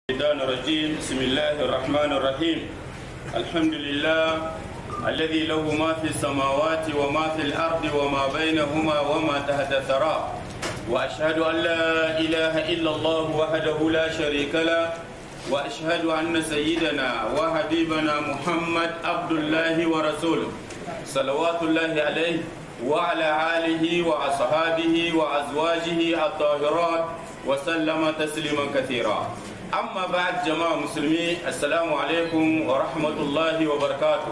الشيطان الرجيم بسم الله الرحمن الرحيم الحمد لله الذي له ما في السماوات وما في الأرض وما بينهما وما تحت الثرى وأشهد أن لا إله إلا الله وحده لا شريك له وأشهد أن سيدنا وحبيبنا محمد عبد الله ورسوله صلوات الله عليه وعلى آله وأصحابه وأزواجه الطاهرات وسلم تسليما كثيرا أما بعد جماعة مسلمين السلام عليكم ورحمة الله وبركاته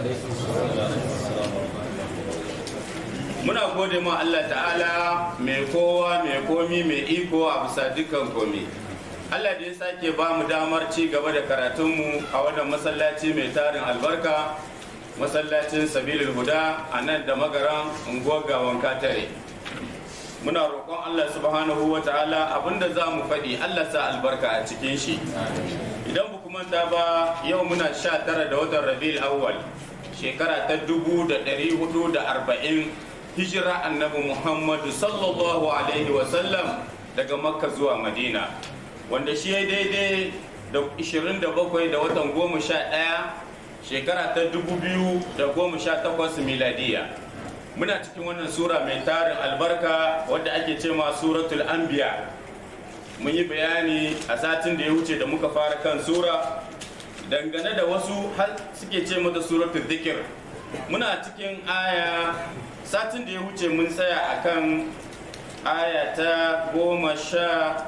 muna gode ma Allah ta'ala mai kowa mai komi mai iko a bisa dukkan komi Allah da ya sake ba mu damar ci gaba da karatunmu a wannan masallaci mai tarin albarka masallacin sabilil huda a nan da magaran unguwar gawan katare muna roƙon Allah subhanahu wa ta'ala abinda za mu faɗi Allah sa albarka a cikin shi idan ba manta ba yau muna sha tara da watan rabi'ul awwal shekara ta dubu da ɗari hudu da arba'in hijira annabi muhammadu sallallahu alaihi wasallam daga makka zuwa madina wanda shi ya daidai da 27 da watan goma sha ɗaya shekara ta 2018 miladiya muna cikin wannan sura mai tarin albarka wadda ake ce ma suratul anbiya mun yi bayani a satin da ya wuce da muka fara kan sura dangane da wasu har suke ce mata suratul dhikr muna cikin aya satin da ya wuce mun tsaya akan aya ta goma sha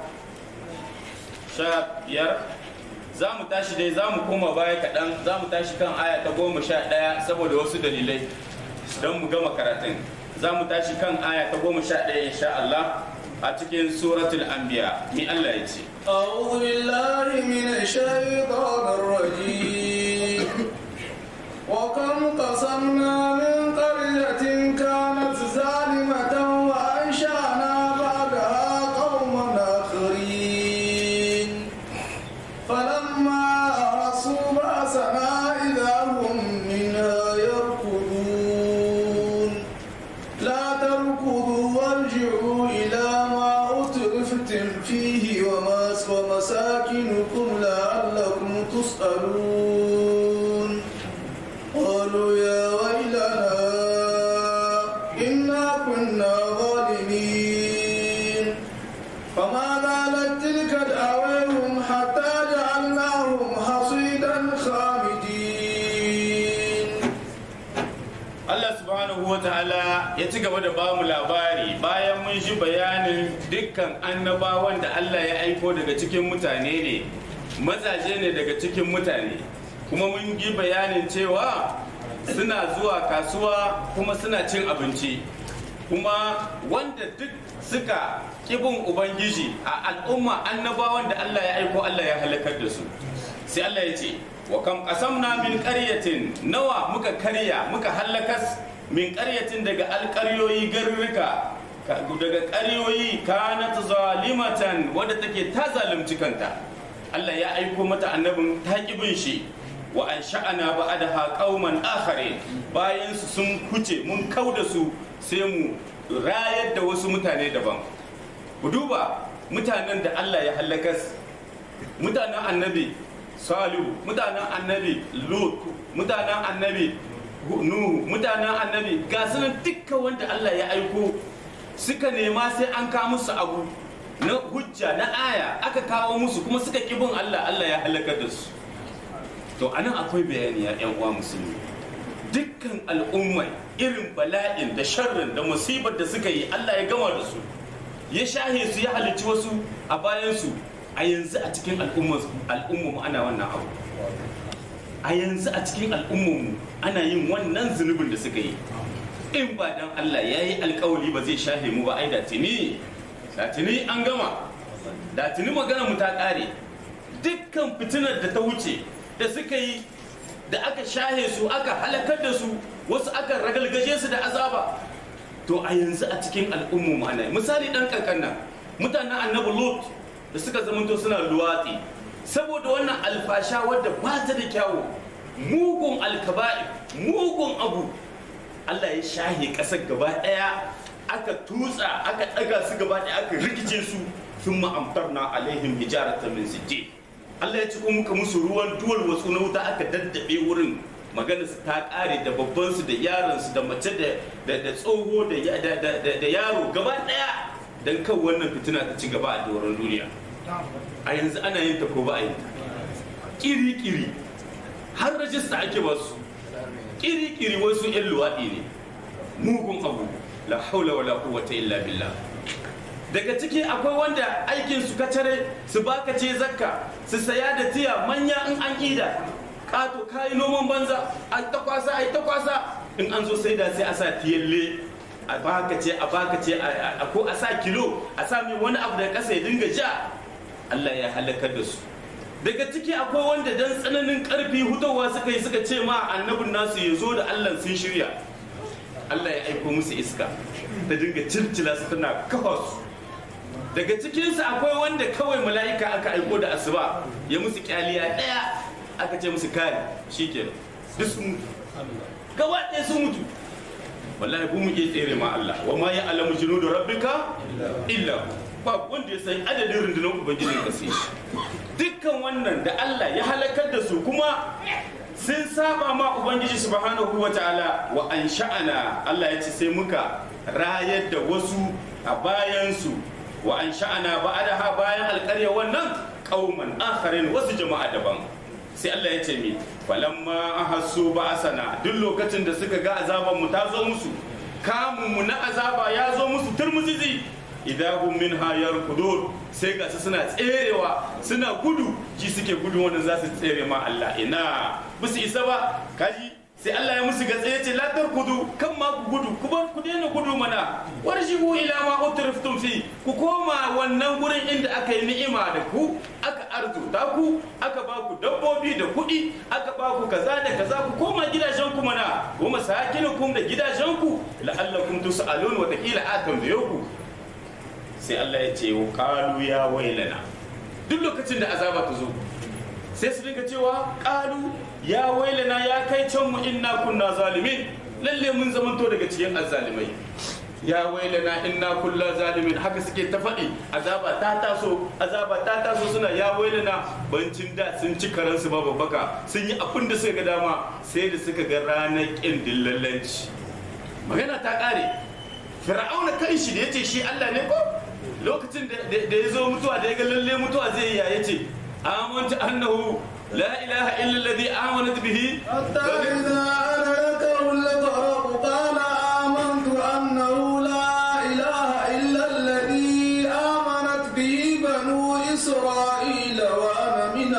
sha biyar za mu tashi dai za mu koma baya kaɗan za mu tashi kan aya ta goma sha ɗaya saboda wasu dalilai don mu gama karatun za mu tashi kan aya ta goma sha ɗaya insha Allah a cikin suratul anbiya mi Allah ya ce أعوذ بالله من الشيطان الرجيم وكم قصمنا من قرية كانت ظالمة وأنشأنا بعدها قوما آخرين فلما أحسوا بأسنا إذا هم منها يركضون لا تركضوا وارجعوا إلى ما أترفتم فيه وما ومساكنكم لعلكم تسألون قالوا يا ويلنا إنا كنا ظالمين فما زالت تلك دعواهم حتى جعلناهم حصيدا خامدين Allah subhanahu wa ta'ala ya ci gaba da bamu labari bayan mun shi bayanin dukkan annabawan da Allah ya aiko daga cikin mutane ne mazaje ne daga cikin mutane kuma mun yi bayanin cewa suna zuwa kasuwa kuma suna cin abinci kuma wanda duk suka kibin ubangiji a al'umma annabawan da Allah ya aiko Allah ya halakar da su sai Allah ya ce wa kam qasamna min qaryatin nawa muka karya muka hallakas min qaryatin daga alƙaryoyi garurruka daga ƙaryoyi kanat zalimatan wadda take ta zalunci kanta Allah ya aiko mata annabin ta bin shi wa an sha'ana ba'adaha qauman akharin bayan su sun kuce mun kauda su sai mu rayar da wasu mutane daban ku duba mutanen da Allah ya hallakas mutanen annabi salihu mutanen annabi lut mutanen annabi nuhu mutanen annabi ga sunan dukkan wanda Allah ya aiko suka nema sai an kawo musu abu na hujja na aya aka kawo musu kuma suka bin Allah Allah ya halakar da su to anan akwai bayani ya yan uwa musulmi dukkan al'ummai irin bala'in da sharrin da musibar da suka yi Allah ya gama da su ya shahe su ya halicci wasu a bayan su a yanzu a cikin al'ummu ana wannan abu a yanzu a cikin al'ummu ana yin wannan zunubin da suka yi in ba dan Allah ya yi alkawali ba zai shahe mu ba ai da tuni da tuni an gama da tuni magana mu ta kare dukkan fitinar da ta wuce da suka yi da aka shahe su aka halakar da su wasu aka ragalgaje su da azaba to a yanzu a cikin al'ummu ana misali dan kankan nan mutanen annabi lut da suka zamanto suna luwatsi saboda wannan alfasha wadda ba ta da kyawu mugun alkaba'i mugun abu Allah ya shahe ƙasar gaba ɗaya aka tutsa aka ɗaga su gaba ɗaya aka rikice su sun ma'amtar na alaihim hijarata min sijji Allah ya ci muka musu ruwan duwal wasu na wuta aka daddabe wurin magana su ta kare da babban su da yaron su da mace da da tsoho da yaro gaba daya dan kan wannan fitina ta ci gaba a doron duniya a yanzu ana yin ta ko ba a yin ta kiri kiri har rajista ake basu kiri kiri wasu yan luwaɗi ne mugun abu la haula wala quwwata illa billah daga ciki akwai wanda aikin su kacare su baka ce zakka su saya da tiya manya in an ida kato kayi noman banza a ta kwasa a ta kwasa in an zo sai da sai a sa tiyalle a baka ce a baka ce a ko a sa kilo a sa mai wani abu da kasa ya dinga ja Allah ya halakar da su daga ciki akwai wanda dan tsananin karfi hutowa suka yi suka ce ma annabin nasu ya zo da Allah sun shirya Allah ya aiko musu iska ta dinga circila su tana kafa su daga cikinsu akwai wanda kawai mala'ika aka aiko da asuba ya musu kyaliya daya aka ce musu kare shikenan duk sun mutu gaba ɗaya sun mutu wallahi bu mu iya tsere ma Allah wa ma ya alamu junudu rabbika illa ba wanda ya san adadin rundunar ubangijin ka sai dukkan wannan da Allah ya halakar da su kuma sun saba ma ubangiji subhanahu wa ta'ala wa an sha'ana Allah ya ce sai muka rayar da wasu a bayansu wa an sha'ana ba'adaha bayan alƙarya wannan qauman akharin wasu jama'a daban sai Allah ya ce mi falamma ahassu ba'asana duk lokacin da suka ga azaban mu ta zo musu kamun mu na azaba ya zo musu turmuzizi idan hum minha yarkudun sai ga su suna tserewa suna gudu ji suke gudu wanda za su tsere ma Allah ina musu isa ba kaji sai Allah ya musu gatsa ya ce la tarkudu kan ma ku gudu ku bar ku daina gudu mana warjibu ila ma utriftum fi ku koma wannan gurin inda aka yi ni'ima da ku aka arzuta ku aka ba ku dabbobi da kuɗi aka ba ku kaza da kaza ku koma gidajen ku mana wa masakinukum da gidajen ku la'allakum tus'alun wa taqila a tambaye ku sai Allah ya ce wa qalu ya wailana duk lokacin da azaba ta zo sai su dinga cewa qalu ya wailana ya kai can mu inna kunna zalimin lalle mun zamanto daga cikin azzalimai ya wailana inna kulla zalimin haka suke ta faɗi azaba ta taso azaba ta taso suna ya wailana bancin da sun ci karansu ba babbaka sun yi abin da suka ga dama sai da suka ga ranar ƙin dillallanci magana ta ƙare fir'auna kan shi da yace shi Allah ne ko lokacin da ya zo mutuwa da ya ga lalle mutuwa zai yi ya yace amantu annahu لا إله إلا الذي آمنت به حتى إذا أدركه الغرق قال آمنت أنه لا إله إلا الذي آمنت به بنو إسرائيل وأنا من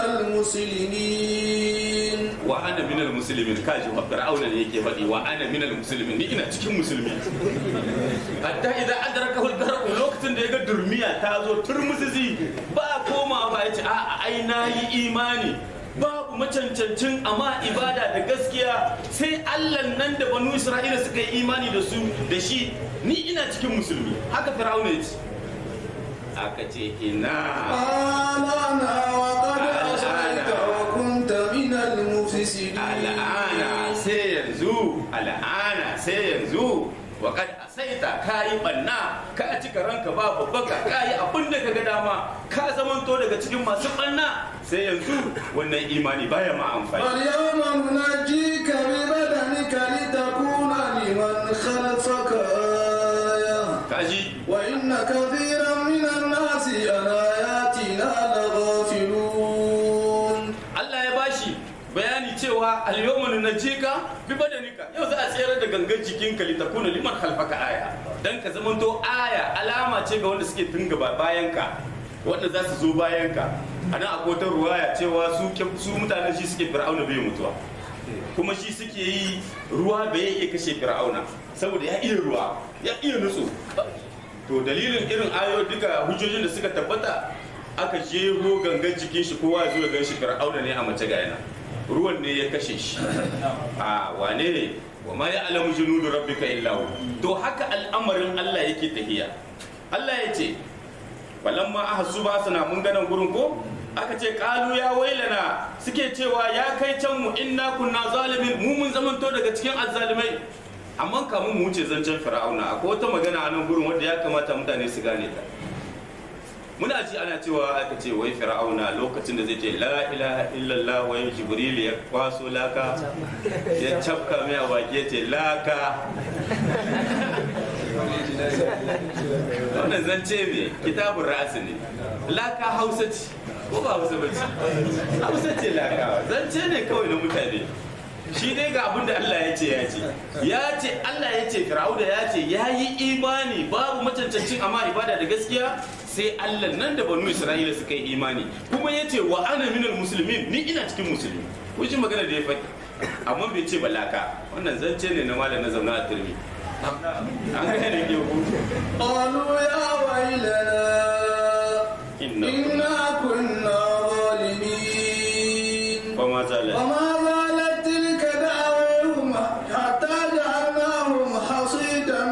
المسلمين وأنا من المسلمين كاجي فرعون يكي فدي وأنا من المسلمين ni ina cikin musulmi hatta idan adrakahu al-gharq lokacin da ya ga durmiya ta zo turmuzizi ba koma ba ya ce a ai nayi imani babu macancancin amma ibada da gaskiya sai Allah nan da banu Isra'ila suka yi imani da su da shi ni ina cikin musulmi haka fir'auna ya ce aka ce ina قال أنا وقد عصيت وكنت من المفسدين al'ana sai yanzu al'ana sai yanzu wa kad asaita kayi banna ka cika ranka ba babbaka kayi abin da kaga dama ka zamanto daga cikin masu banna sai yanzu wannan imani baya ma amfani فاليوم ننجيك ببدنك لتكون لمن خلفك آية kaji وإن كثيرا من الناس عن آياتنا لغافلون Allah ya bashi bayani cewa al-yawma nunajjika bi badanika yau za a tsayar da gangan jikinka litakuna liman khalfaka aya dan ka zamanto aya alama ce ga wanda suke tun gaba bayanka wanda za su zo bayanka anan akwai wata ruwaya cewa su su mutanen shi suke fir'auna bai mutuwa kuma shi suke yi ruwa bai iya kashe fir'auna saboda ya iya ruwa ya iya nutsu to dalilin irin ayoyi duka hujjojin da suka tabbata aka jego gangan jikin shi kowa ya zo ya gan shi fir'auna ne a mace ga yana ruwan ne ya kashe shi a wane ne wa ma ya alamu junudu rabbika illa hu to haka al'amarin Allah yake tahiya Allah ya ce falamma ahassu ba sana mun ganan gurin ko aka ce kalu ya wailana suke cewa ya kai can mu inna kunna zalimin mu mun zamanto daga cikin azzalimai amma kamun mu wuce zancen fir'auna akwai wata magana a nan gurin wanda ya kamata mutane su gane ta muna ji ana cewa aka ce wai fir'auna lokacin da zai ce la ilaha illallah wai jibril ya kwaso laka ya cafka mai a baki ya ce laka wannan zance ne kitabun ra'asi ne laka hausa ce ko ba hausa ba ce hausa ce laka zance ne kawai na mutane shi dai ga abin da Allah ya ce ya ce ya ce Allah ya ce fir'auna ya ce ya yi imani babu macancancin amma ibada da gaskiya sai Allah nan da banu Isra'ila suka yi imani kuma ya ce wa ana minal musulmin ni ina cikin musulmi kun ji magana da ya faɗi amma bai ce balaka wannan zance ne na malam na zauna a turmi an gane ke ku قالوا يا ويلنا inna إنا كنا ظالمين kuma zalal وما زالت تلك دعواهم حتى جعلناهم حصيدا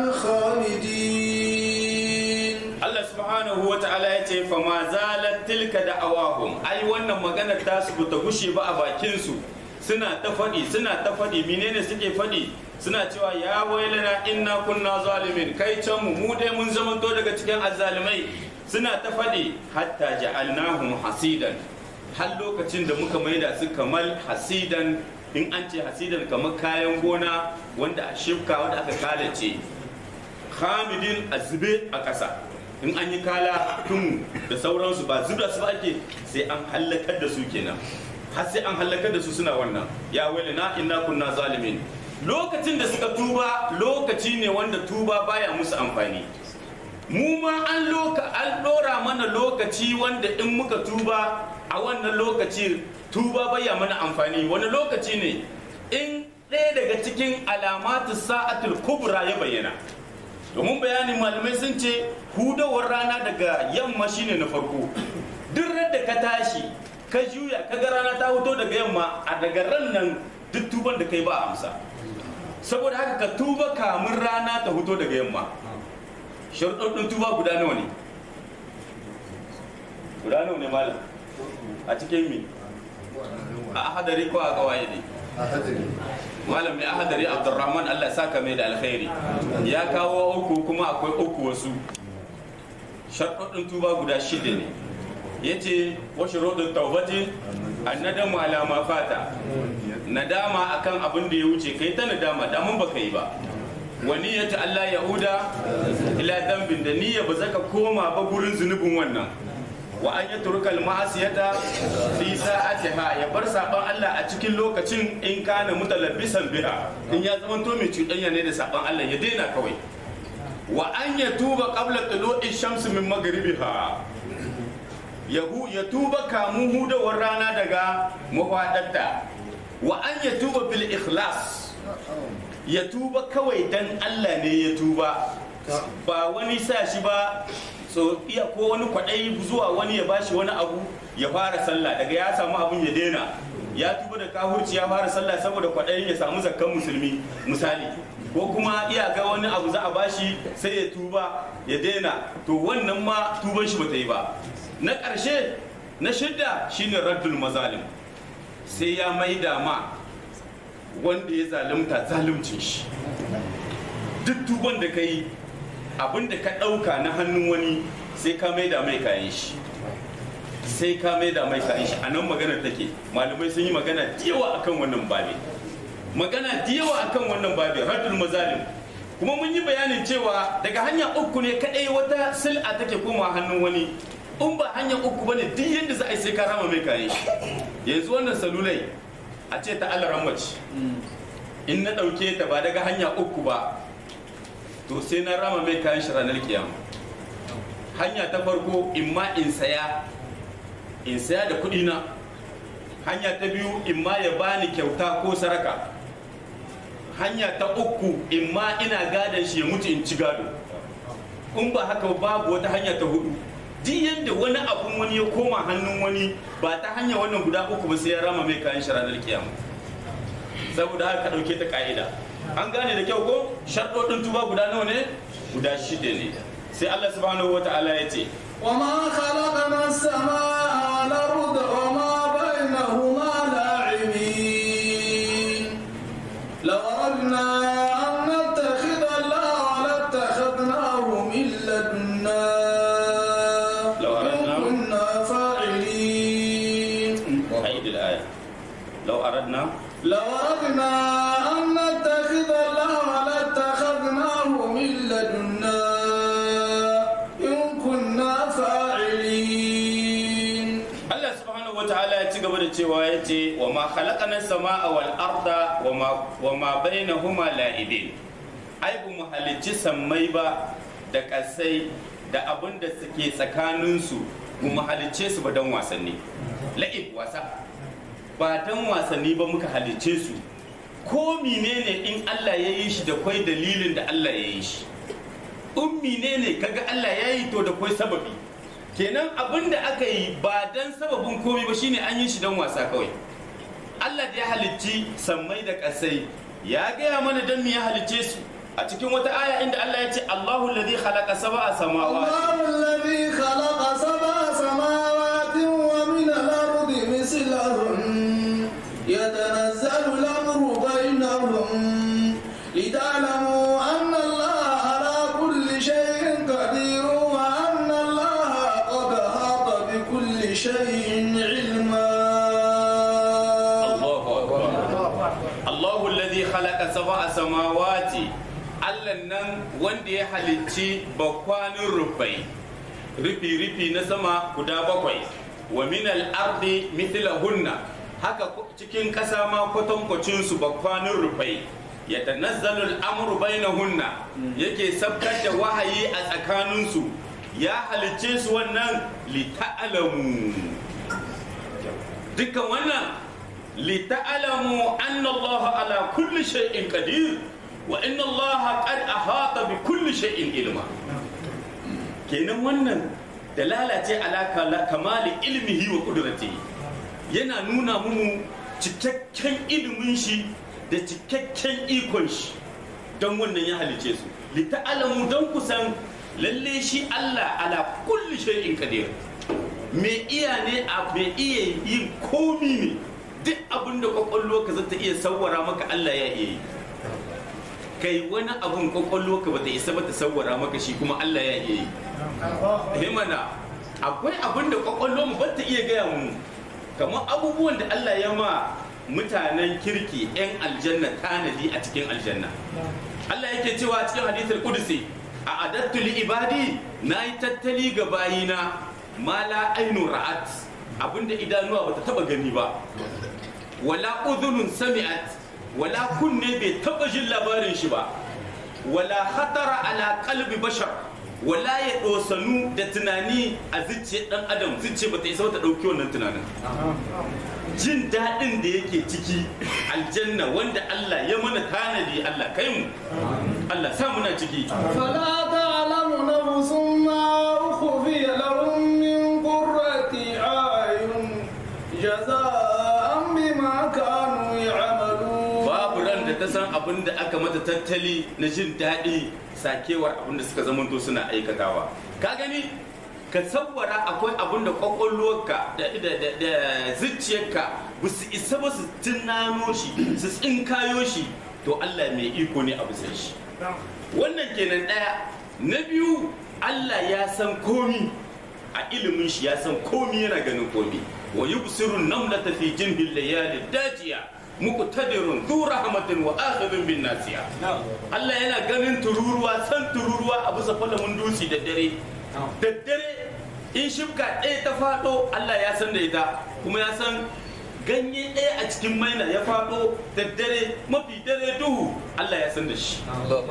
خالدين Allah subhanahu wa ta'ala ya ce fa ma zalat tilka da'awahum ai wannan magana ta su ta gushe ba a bakin su suna ta faɗi suna ta faɗi menene suke faɗi suna cewa ya wailana inna kunna zalimin kai can mu mu dai mun zamanto daga cikin azzalimai suna ta faɗi hatta ja'alnahum hasidan har lokacin da muka maida su kamar hasidan in an ce hasidan kamar kayan gona wanda a shifka wanda aka kalace hamidin a zube a ƙasa in an yi kala tun da sauransu ba zubda su ba ake sai an hallakar da su kenan har sai an hallakar da su suna wannan ya wale na inna kunna zalimin lokacin da suka tuba lokaci ne wanda tuba baya musu amfani mu ma an loka an dora mana lokaci wanda in muka tuba a wannan lokaci tuba baya mana amfani wani lokaci ne in ɗaya daga cikin alamatu sa'atul kubra ya bayyana domin bayanin malamai sun ce hudawar rana daga yamma shine na farko duk da ka tashi ka juya ka ga rana ta fito daga yamma a daga ran nan duk tuban da kai ba a amsa saboda haka ka tuba kamun rana ta fito daga yamma sharuɗin tuba guda nawa ne guda nawa ne malam a cikin mi a ahadari ko a gawaye ne malam mai ahadari abdurrahman allah saka mai da alkhairi ya kawo uku kuma akwai uku wasu sharuɗin tuba guda shida ne ya ce wasu rodin taubati an nadamu alama fata nadama akan abin da ya wuce kai ta nadama damun baka yi ba wani ya Allah yahuda ila dambin da niyya ba zaka koma ba gurin zunubin wannan wa an yatruka al-ma'asiyata fi sa'atiha ya bar saban Allah a cikin lokacin in kana mutalabbisan biha in ya zama to mai cuɗanya ne da saban Allah ya daina kawai wa an yatuba qabla tulu'i shams min maghribiha yahu ya tuba kamun hudawar rana daga mafaɗarta wa an ya tuba bil ikhlas ya tuba kawai dan Allah ne ya tuba ba wani sa shi ba so iya ko wani kwaɗayi zuwa wani ya bashi wani abu ya fara sallah daga ya samu abun ya daina ya tuba da kahurci ya fara sallah saboda kwaɗayin ya samu zakkan musulmi misali ko kuma iya ga wani abu za a bashi sai ya tuba ya daina to wannan ma tuban shi bata yi ba na ƙarshe na shidda shine raddul mazalim sai ya maida ma wanda ya zalunta zaluncin shi duk tuban da ka yi abin da ka ɗauka na hannun wani sai ka maida mai kayan shi sai ka maida mai kayan shi a nan magana take malamai sun yi magana da yawa akan wannan babi magana da yawa akan wannan babi raddul mazalim kuma mun yi bayanin cewa daga hanya uku ne kadai wata sil'a take koma hannun wani in ba hanya uku bane duk yadda za a yi sai ka rama mai kayan shi yanzu wannan salulai a ce ta alaran mace in na ɗauke ta ba daga hanya uku ba to sai na rama mai kayan shi ranar kiyama hanya ta farko in ma in saya in saya da kuɗi na hanya ta biyu in ma ya bani kyauta ko saraka hanya ta uku in ma ina gadon shi ya mutu in ci gado in ba haka babu wata hanya ta hudu duk yadda wani abun wani ya koma hannun wani ba ta hanya wannan guda uku ba sai ya rama mai kayan shi ranar kiyama saboda haka ka ɗauke ta ka'ida an gane da kyau ko sharɗoɗin tuba guda nawa ne guda shida ne sai Allah subhanahu wa ta'ala ya ce وما خلقنا السماء والأرض وما بينهما لاعبين لو أردنا أن نتخذ الله لاتخذناه من لدنا لو أردنا. إن عيد الآية لو أردنا لو أردنا أن نتخذ الله لاتخذناه من لدنا إن كنا فاعلين Allah subhanahu wa ta'ala ya ci gaba da cewa ya ce wa ma khalaqana sama'a wal arda wa ma wa ma bainahuma la'ibin ai bu mu halicci sammai ba da kasai da abin da suke tsakanin su bu mu halicce su ba dan wasanni la'ib wasa ba dan wasanni ba muka halicce su ko menene in Allah ya yi shi da kwai dalilin da Allah ya yi shi ummi ne ne kaga Allah ya yi to da kwai sababi kenan abin da aka yi ba dan sababin komai ba shine an yi shi dan wasa kawai Allah da ya halicci sammai da ƙasai ya gaya mana dan me ya halicce su a cikin wata aya inda Allah ya ce Allahu alladhi khalaqa sab'a samawati الله الذي خلق سبع سماوات ومن الأرض مثلهن يتنزل الأمر بينهم لتعلموا أن الله على كل شيء قدير وأن الله قد أحاط بكل شيء علما Allahu akbar Allahu alladhi khalaqa sab'a samawati Allah nan wanda ya halicci bakwanin rufai rufi rufi na sama guda bakwai wa min al-ardi mithlahunna haka ku- cikin ƙasa ma kwatankwacin su bakwanin rufai ya tanazzalu al-amru bainahunna yake sabkar da wahayi a tsakanin su ya halicce su wannan li ta'lamu dukkan wannan lita'alamu anna Allah ala kulli shay'in qadir wa inna Allah qad ahata bi kulli shay'in ilma kenan wannan dalala ce ala kala- kamali ilmihi wa qudratihi yana nuna mu cikakken ilimin shi da cikakken ikon shi don wannan ya halice su lita'alamu don kusan lalle shi Allah ala kulli shay'in qadir me iya ne a me iya yin komi ne duk abin da kwakwallo ka zata iya sawwara maka Allah ya iya yi kai wani abun kwakwallo ka bata isa bata sawwara maka shi kuma Allah ya iya yi himana akwai abin da kwakwallo mu bata iya gaya mu kamar abubuwan da Allah ya ma mutanen kirki 'yan aljanna tanadi a cikin aljanna Allah yake cewa a cikin hadithul kudusi a adattu li ibadi na yi tattali ga bayina ma la ainu ra'at abinda idanuwa bata taba gani ba wala udhunun sami'at wala kunne bai taba jin labarin shi ba wala khatara ala qalbi bashar wala ya dosanu da tunani a zuciyar dan adam zuciya bata isa ta dauki wannan tunanin jin daɗin da yake ciki aljanna wanda Allah ya mana tanadi Allah kai mu Allah sa muna ciki فلا تعلم نفس ما أخفي لهم من قرة أعين جزاء بما كانوا يعملون babu ran da ta san abin da aka mata tattali na jin daɗi sakewar abin da suka zamanto suna aikatawa ka gani ka sabbara akwai abin da kwakwalwarka da, da, da, da zuciyarka ba su isa ba su tunano shi su tsinkayo shi to Allah mai iko ne a bisa shi wannan kenan ɗaya na biyu Allah ya san komi a ilimin shi ya san komi yana ganin komi wa yubsirun namlata fi jinbil layali dajiya muqtadirun dhu rahmatin wa akhidun bin nasiya Allah yana ganin tururuwa san tururuwa a bisa falamin dutse da dare da dare in shibka ɗaya ta faɗo Allah ya san da ita kuma ya san ganye ɗaya a cikin maina ya faɗo da dare mafi dare duhu Allah ya san da shi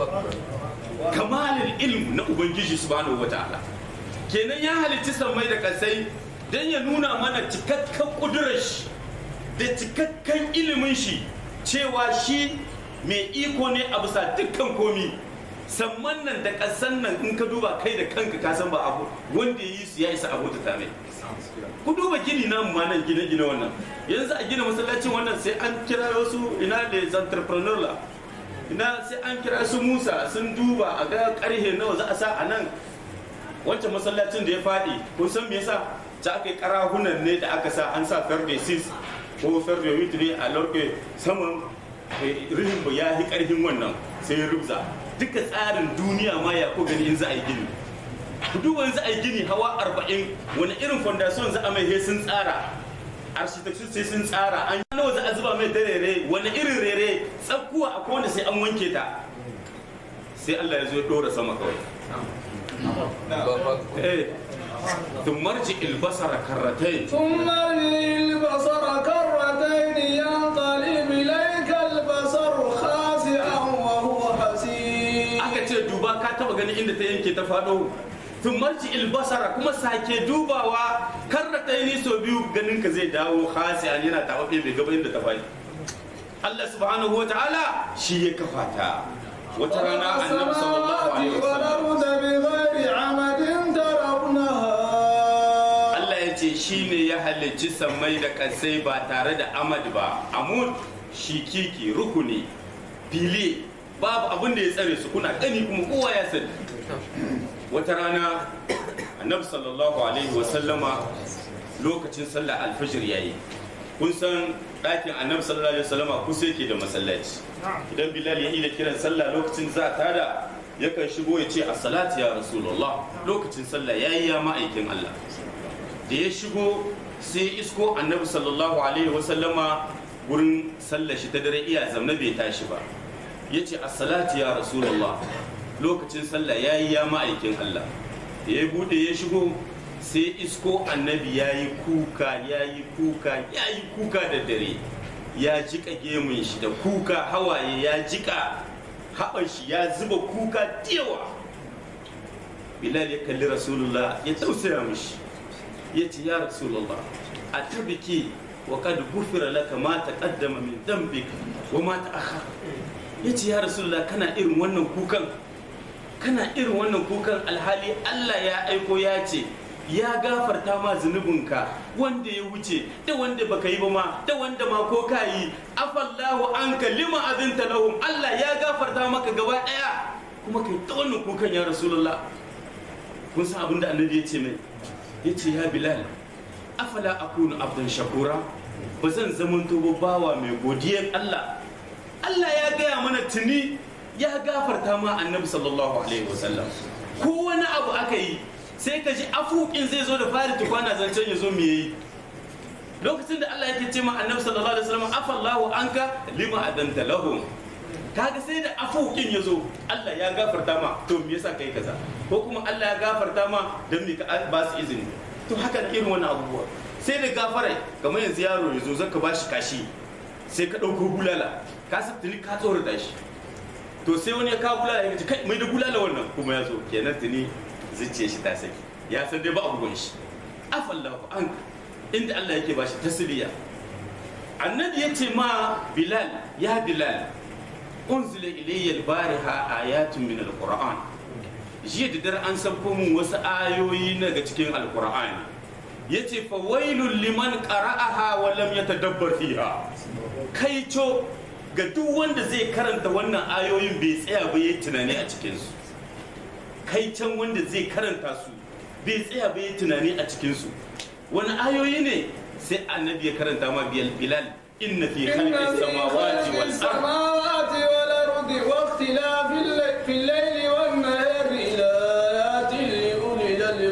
kamalin ilmu na ubangiji subhanahu wataala kenan ya halicci sammai da kasai don ya nuna mana cikakken kudurar shi da cikakken ilimin shi cewa shi mai iko ne a bisa dukkan komi samman nan da kasan nan in ka duba kai da kanka ka san ba abu wanda ya yi su ya isa abu ta tare ku duba gini namu ma nan gine-gine wannan yanzu a gina masallacin wannan sai an kira wasu ina da entrepreneur la ina sai an kira su musa sun duba a ga karhe nawa za a sa a nan wancan masallacin da ya faɗi kun san me yasa ta aka yi karahunan ne da aka sa an sa ferde 6 ko ferde 8 ne a lorke saman rihin ba ya yi karhin wannan sai ya rubza duka tsarin duniya ma ya ko gani in za a yi gini ku duba in za a yi gini hawa 40 wani irin fondation za a mai he sun tsara architecture sai sun tsara an nawa za a zuba mai ta rere wani irin rere tsakkuwa akwai wanda sai an wanke ta sai Allah ya zo ya dora sama kawai eh ثم ارجع البصر كرتين ثم ارجع البصر كرتين ينقلب إليك البصر خاسئا وهو حسير aka ce duba ka taba ganin inda ta yanke ta faɗo tun marci ilbasara kuma sake dubawa kar da ta yi so biyu ganin ka zai dawo khasi'an yana tawafe bai gaba inda ta faɗi Allah subhanahu wa ta'ala shi ya kafa ta wata rana annabi sallallahu alaihi wasallam والأرض بغير عمد ترونها Allah ya ce shi ne ya halicci sammai da kasai ba tare da amad ba amud shi kiki rukuni fili babu abin da ya tsare su kuna gani kuma kowa ya sani wata rana annabi sallallahu alaihi wasallama lokacin sallah alfajir yayi kun san ɗakin annabi sallallahu alaihi wasallama kusa yake da masallaci idan bilal ya ida kiran sallah lokacin za a tada yakan shigo ya ce as-salatu ya rasulullah lokacin sallah yayi ya ma'aikin Allah da ya shigo sai isko annabi sallallahu alaihi wasallama gurin sallar shi ta dare iya zamna bai tashi ba ya ce assalatu ya rasulullah lokacin sallah ya yi ya ma'aikin allah da ya bude ya shigo sai isko annabi ya yi kuka ya yi kuka ya yi kuka da dare ya jika gemun shi da kuka hawaye ya jika haɓar shi ya zuba kuka yawa bilal ya kalli rasulullah ya tausaya mishi ya ce ya rasulullah a tabiki wa kad gufira laka ma taqaddama min dambika wa ma ta'akhkhara ya ce ya rasulullah kana irin wannan kukan kana irin wannan kukan alhali Allah ya aiko ya ce ya gafarta ma zunubinka wanda ya wuce da wanda baka yi ba ma da wanda ma ko ka yi afallahu anka lima azinta lahum Allah ya gafarta maka gaba daya kuma kai ta wannan kukan ya rasulullah kun san abin da annabi ya ce mai ya ce ya bilal afala akunu abdan shakura ba zan zamanto ba bawa mai godiyar Allah Allah ya gaya mana tuni ya gafarta ma annabi sallallahu alaihi wasallam ko wani abu aka yi sai ka ji afukin zai zo da fari tukwana zancen ya zo me yi lokacin da Allah yake ce ma annabi sallallahu alaihi wasallam afallahu anka lima adanta lahum kaga sai da afukin ya zo Allah ya gafarta ma to me yasa kai kaza ko kuma Allah ya gafarta ma dan me ka ba su izini to haka da irin wannan abubuwa sai da gafarai kamar yanzu yaro ya zo zaka bashi kashi sai ka ɗauko bulala ka san tuni ka tsorata shi to sai wani ya kawo bulala ya ce kai mai da bulala wannan kuma ya zo kenan tuni zuciya shi ta saki ya san dai ba abubuwan shi afallahu an inda Allah yake bashi tasiriya annabi ya ce ma bilal ya bilal unzila ilayya albariha ayatun min alquran jiya da dare an sabko mun wasu ayoyi daga cikin alqur'ani yace fa wailul liman qara'aha wa lam yatadabbar fiha kaico ga duk wanda zai karanta wannan ayoyin bai tsaya ba yayi tunani a cikin su kaicen wanda zai karanta su bai tsaya ba yayi tunani a cikin su wani ayoyi ne sai annabi ya karanta ma bilal inna fi إن khalqis في samawati خلق wal ard السماوات والأرض واختلاف الليل في الليل والنهار لآيات لأولي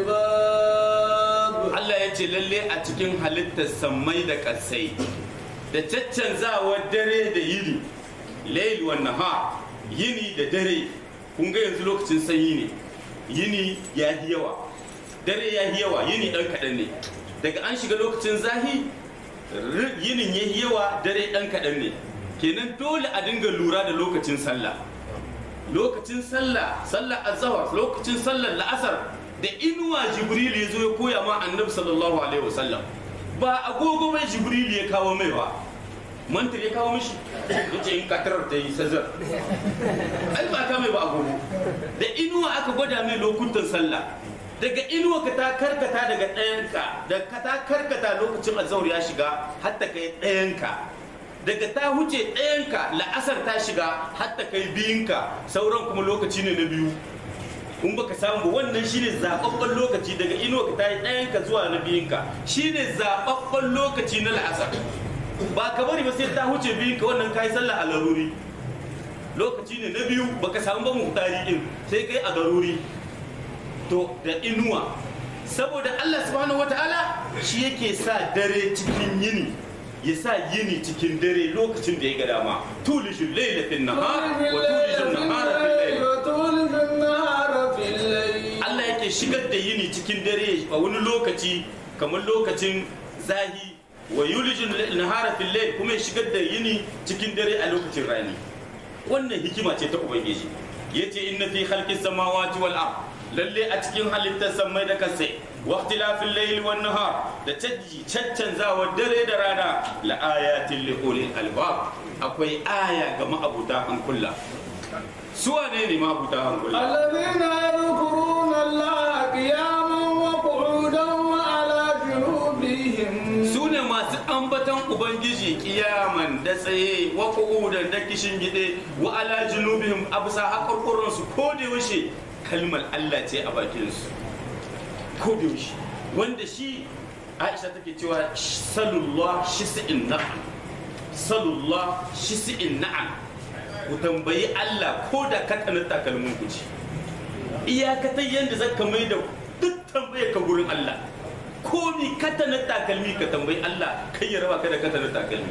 الألباب Allah ya ce lalle a cikin halittar sammai da ƙasai da caccanzawar dare da yini lail wa nahar yini da dare kun ga yanzu lokacin sanyi ne yini ya yi yawa dare ya yi yawa yini ɗan kaɗan ne daga an shiga lokacin zahi r- yinin ya yi yawa dare ɗan kaɗan ne kenan dole a dinga lura da lokacin sallah lokacin sallah sallah azhar lokacin sallar la'asar da inuwa jibril ya zo ya koya ma annabi sallallahu alaihi wasallam ba agogo mai jibril ya kawo mai ba mantar ya kawo mishi ya ce in katarar ta yi sazar ai ba ka mai ba agogo da inuwa aka gwada mai lokutan sallah daga inuwa ka ta karkata daga ɗayanka da ka ta karkata lokacin azhar ya shiga hatta kai ɗayanka daga ta huce ɗayanka la'asar ta shiga hatta kai biyunka sauran kuma lokaci ne na biyu in baka samu ba wannan shine zababben lokaci daga inuwa ka ta yi ɗayanka zuwa na biyunka shine zababben lokaci na la'asar ba ka bari ba sai ta huce biyunka wannan kai sallah a laruri lokaci ne na biyu baka samu ba muhtari din sai kai a garuri to da inuwa saboda Allah subhanahu wataala shi yake sa dare cikin yini ya sa yini cikin dare lokacin da ya ga dama tulijul layla fil nahar wa tulijul nahara fil layl وتولج النهار في الليل Allah yake shigar da yini cikin dare a wani lokaci kamar lokacin zahi wa yulijul nahara fil layl kuma ya shigar da yini cikin dare a lokacin rani wannan hikima ce ta ubangiji yace inna fi khalqis samawati wal ard lalle a cikin halittar samai da kasai wa ikhtilafil layli wan nahar da canji caccanzawar dare da rana la ayatin li ulil albab akwai aya ga ma'abuta hankula su wane ne ma'abuta hankula الذين يذكرون الله قياما وقعودا وعلى جنوبهم su ne masu ambaton ubangiji kiyaman da tsaye wa qu'udan da kishin gide wa ala junubihim absa hakurkurun su ko da yaushe kalmar Allah ce a bakin su ko da yaushe wanda shi Aisha take cewa salullah shisi'in na'am salullah shisi'in na'am ku tambayi Allah ko da ka tsana takalmin ku ce iyakatai yanda zaka mai da duk tambayar ka gurin Allah ko ni katanar takalmi ka tambayi Allah kai ya raba ka da katanar takalmi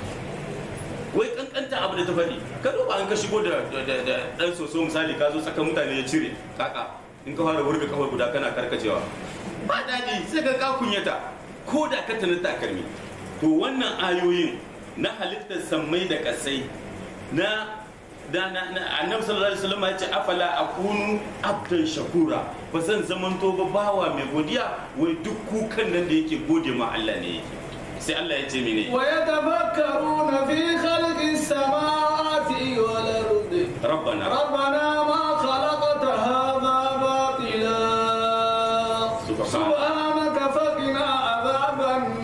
wai kankanta abu da ta faɗi ka duba an ka shigo da da- da dan soso misali ka zo tsaka mutane ya cire kaka in ka fara wurga kafar guda kana karkacewa ba daɗi sai ka ka kunyata ko da katanar takalmi to wannan ayoyin na halittar sammai da kasai na da na na annabi sallallahu alaihi wasallam ya ce afala akunu abdan shakura ba zan zamanto ba bawa mai godiya wai duk kukan nan da yake gode ma Allah ne yake sai Allah ya ce mene ويتفكرون في خلق السماوات والأرض rabbana ربنا ما خلقت هذا باطلا سبحانك. سبحانك فقنا عذاب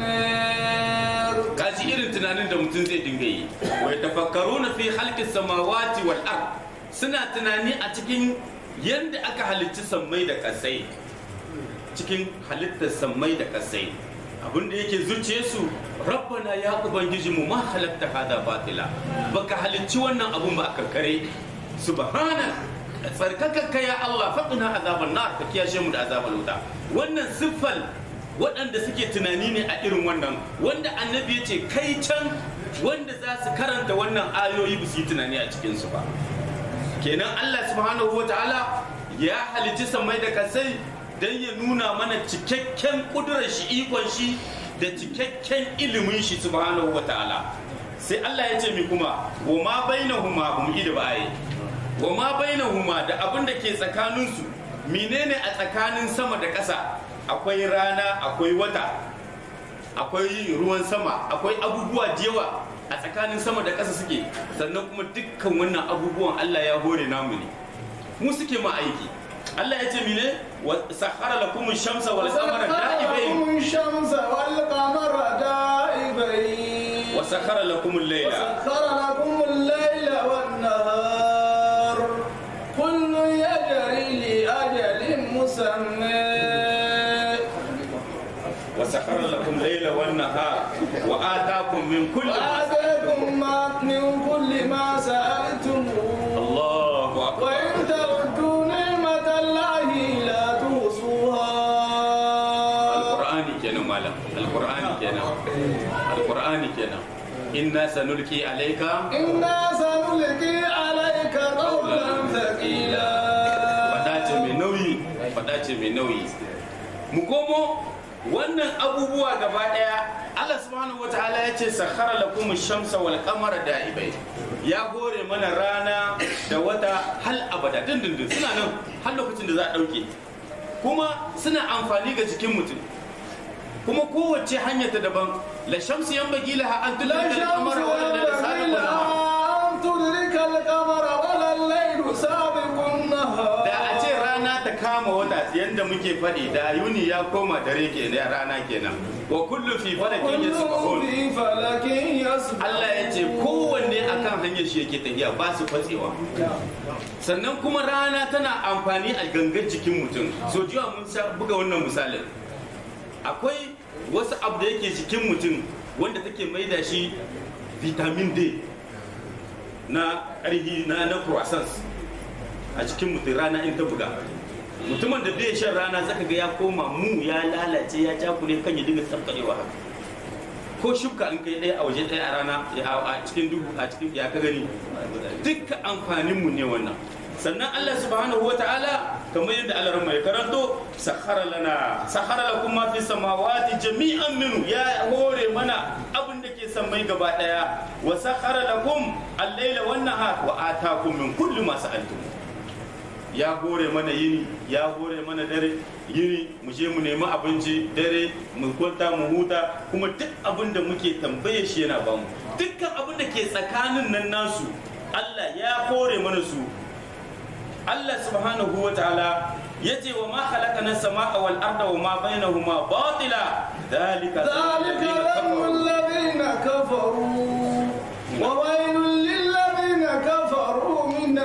النار kaji irin tunanin da mutum zai dinga yi wai tafakkaruna fi halqis samawati wal ard suna tunani a cikin yanda aka halicci sammai da kasai cikin halittar sammai da kasai abin da yake zuciye su rabbana ya ubangiji mu ma halatta hada batila baka halicci wannan abun ba a kankare subhana tsarkakakka ya Allah faqina azaban nar ka kiyashe mu da azaban wuta wannan siffal waɗanda suke tunani ne a irin wannan wanda annabi ya ce kai can wanda za su karanta wannan ayoyi ba su yi tunani a cikinsu ba kenan Allah subhanahu wa ta'ala ya halicci samai da kasai don ya nuna mana cikakken kudurar shi ikon shi da cikakken ilimin shi subhanahu wa ta'ala sai Allah ya ce mi kuma wa ma bainahuma hum ida ba'ai wa ma bainahuma da abin da ke tsakaninsu menene a tsakanin sama da ƙasa akwai rana akwai wata akwai ruwan sama akwai abubuwa da yawa a tsakanin sama da ƙasa suke sannan kuma dukkan wannan abubuwan Allah ya hore namu ne mu suke ma aiki Allah ya ce mine wa sahara lakum shamsa wal qamara da'ibain لكم الشمس والقمر دائبين wa sakhara lakum al-layla وسخر لكم الليل والنهار كل يجري لأجل مسمى wa sakhara lakum layla wan nahar wa ataakum min kulli ma وآتاكم ما من كل ما سألتموه Allahu akbar وإن تعدوا نعمة الله لا تحصوها alqur'ani kenan malam alqur'ani kenan alqur'ani kenan inna sanulki alayka إنا سنلقي عليك قولا ثقيلا fada ce mai nauyi fada ce mai nauyi mu komo wannan abubuwa gaba daya Allah subhanahu wataala ya ce sakhara lakum shamsa wal qamara da'ibai ya gore mana rana da wata hal abada dindindin suna nan har lokacin da za a dauke kuma suna amfani ga jikin mutum kuma kowace hanya ta daban la shamsu yanbaghi laha an لا tudrika شمس al-qamara wa la ينبغي sabiqu لها أن تدرك القمر ولا الليل سابق النهار da a ce rana ta kama wata yadda muke faɗi da yuni ya koma dare ke da rana kenan wa kullu fi falakin كل yasbahun في فلك يسبح Allah ya ce kowanne akan hanyar shi yake tafiya ba su fatsewa sannan kuma rana tana amfani a gangar jikin mutum so jiwa mun sha buga wannan misalin akwai wasu abu da yake jikin mutum wanda take maida shi vitamin D na ƙarfi na na croissants a cikin mutum rana in ta buga mutumin da bai shan rana zaka ga ya koma mu ya lalace ya cakure kan ya dinga tsaftarewa haka ko shuka in kai ɗaya a waje ɗaya a rana a cikin duhu a cikin ya ka gani dukkan amfanin mu ne wannan sannan Allah subhanahu wata'ala kamar yadda Allah mai karanto sakhara lana sakhara lakum ma fi samawati jami'an minhu ya hore mana abin da ke sammai gaba daya wa sakhara lakum al-laila wan nahar wa atakum min kulli ma sa'altum ya hore mana yini ya hore mana dare yini mu je mu nemi abinci dare mu kwanta mu huta kuma duk abin da muke tambaye shi yana bamu dukkan abin da ke tsakanin nan nasu Allah ya hore mana su Allah subhanahu wa ta'ala yace wa ma khalaqana samaa wal arda wa ma bainahuma batila dhalika ذلك ظن الذين كفروا وويل للذين كفروا من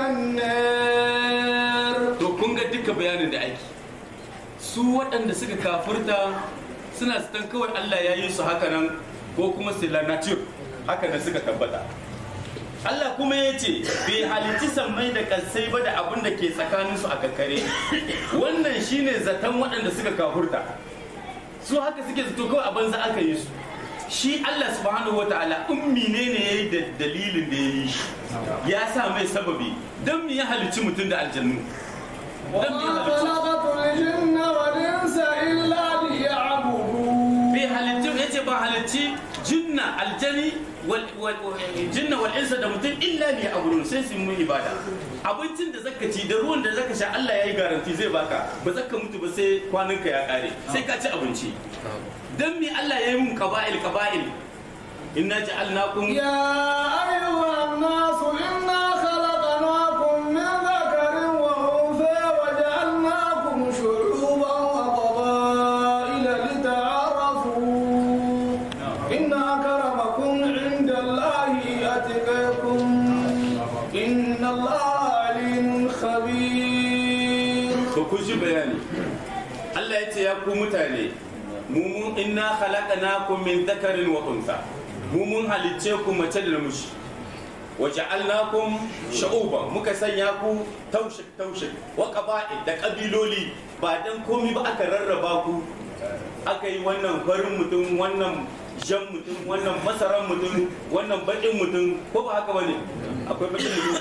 النار to kun ga duka bayanin da ake su waɗanda suka kafurta suna sitan kawai Allah ya yi su haka nan ko kuma sila nature haka nan suka tabbata Allah kuma ya ce bai halitti sammai da kasai ba da abin da ke tsakaninsu a kakkare wannan shine zaton waɗanda suka kafurta su haka suke zato kawai a banza aka yi su shi Allah subhanahu wa ta'ala ummi ne ne ya yi da dalilin da ya yi shi ya sa mai sababi don mu ya halicci mutum da aljannu don mu ya وما halicci خلقت الجن والإنس إلا ليعبدون bai halicci ya ce ba halicci jinna aljani wal wal- jinna wal insa da mutum illa ne a gurin sai su yi mun ibada abincin da zaka ci da ruwan da zaka sha Allah ya yi garanti zai baka ba zaka mutu ba sai kwananka ya kare sai ka ci abinci dan me Allah ya yi mun qaba'il qaba'il inna ja'alnakum يا أيها الناس إنا خلقناكم من ذكر وأنثى وجعلناكم شعوبا وقبائل لتعارفوا إن أكرمكم عند الله أتقاكم إن الله عليم خبير to kun ji bayani Allah ya ce ya ku mutane mu mun inna khalaqnakum min dhakarin wa untha mu mun halicce ku mace da namiji wa ja'alnakum sha'uban muka sanya ku taushik taushik wa qaba'il da kabiloli ba dan komi ba aka rarraba ku aka yi wannan farin mutum wannan jan mutum wannan masaran mutum wannan bakin mutum ko ba haka bane akwai bakin mutum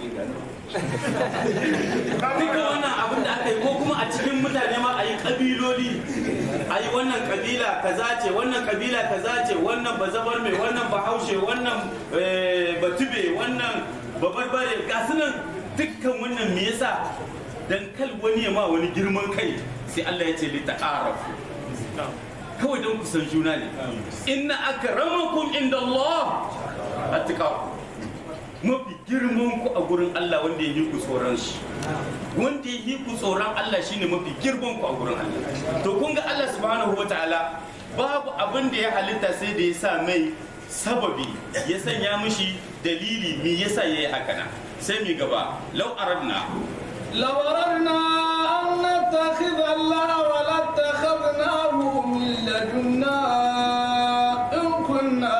duka wannan abin da aka yi ko kuma a cikin mutane ma a yi kabiloli a yi wannan kabila kaza ce wannan kabila kaza ce wannan bazabar mai wannan bahaushe wannan eh, batube wannan babarbare ga su nan dukkan wannan me yasa dan kal wani ya ma wani girman kai sai Allah ya ce li ta'arafu kawai don ku san juna ne inna akramakum inda Allah attaqakum mafi girman ku a gurin Allah wanda ya yi ku tsoron shi wanda ya yi ku tsoron Allah shine mafi girman ku a gurin Allah to kun ga Allah subhanahu wataala babu abin da ya halitta sai da ya sa mai sababi ya sanya mishi dalili me yasa yayi haka nan sai mi gaba law aradna لو أردنا أن نتخذ الله ولاتخذناه من لدنا إن كنا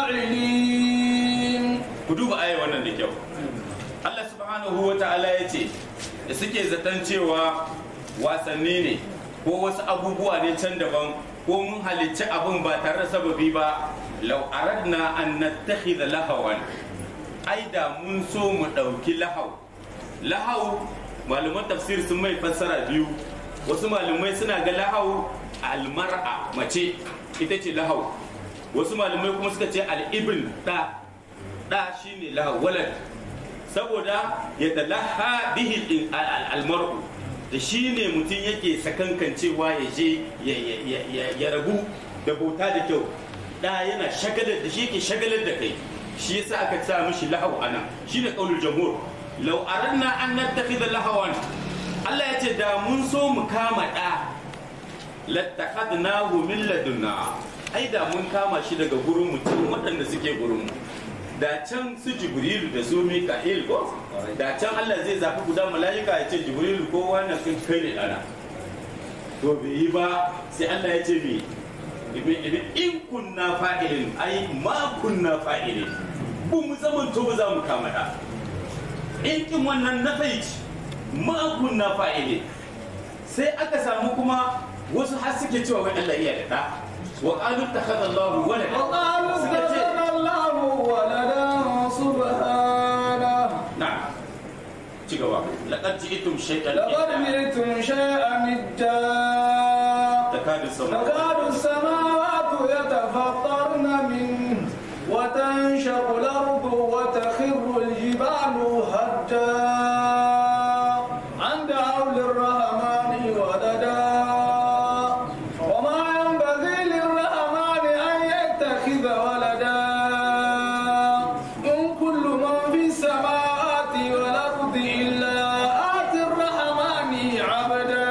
فاعلين ku duba aya wannan da kyau Allah subhanahu wa ta'ala ya ce da suke zaton cewa wasanni ne ko wasu abubuwa ne can daban ko mun halicci abin ba tare da sababi ba lau aradna an nattakhidha lahawan ai da mun so mu ɗauki lahau lahau malaman tafsir sun mai fassara biyu wasu malamai suna ga lahau almar'a mace ita ce lahau wasu malamai kuma suka ce al'ibn da da shine lahau walad saboda ya talaha bihi almar'u da shi ne mutum yake sakankancewa ya je ya rabu da bauta da kyau da yana shagalar da shi yake shagalar da kai shi yasa aka sa mishi lahau ana shine qaulul jamhur law aradna an nattakhidha lahawan Allah ya ce da mun so mu kama da lattakhadnahu min ladunna ai da mun kama shi daga gurin mutum waɗanda suke gurin mu da can su jibrilu da su mika'il ko da can Allah zai zafi guda mala'ika ya ce jibrilu ko wannan sun kai ne dana to bai yi ba sai Allah ya ce me in kunna fa'ilin ai ma kunna fa'ilin bu mu zaman to ba za mu kama da in kin wannan na faici ma kunna fa'ilin sai aka samu kuma wasu har suke cewa wai Allah iya da da wa qalu takhadha Allahu walada وقالوا suka ce اتخذ الله ولدا سبحانه na'am ci gaba laqad ji'tum shay'an لقد idda جئتم شيئا إدا takadu sama تكاد السماوات يتفطرن منه وتنشق الأرض وتخر الجبال هدا عن دعوا للرحمن ولدا وما ينبغي للرحمن أن يتخذ ولدا إن كل من في السماوات والأرض إلا آتي الرحمن عبدا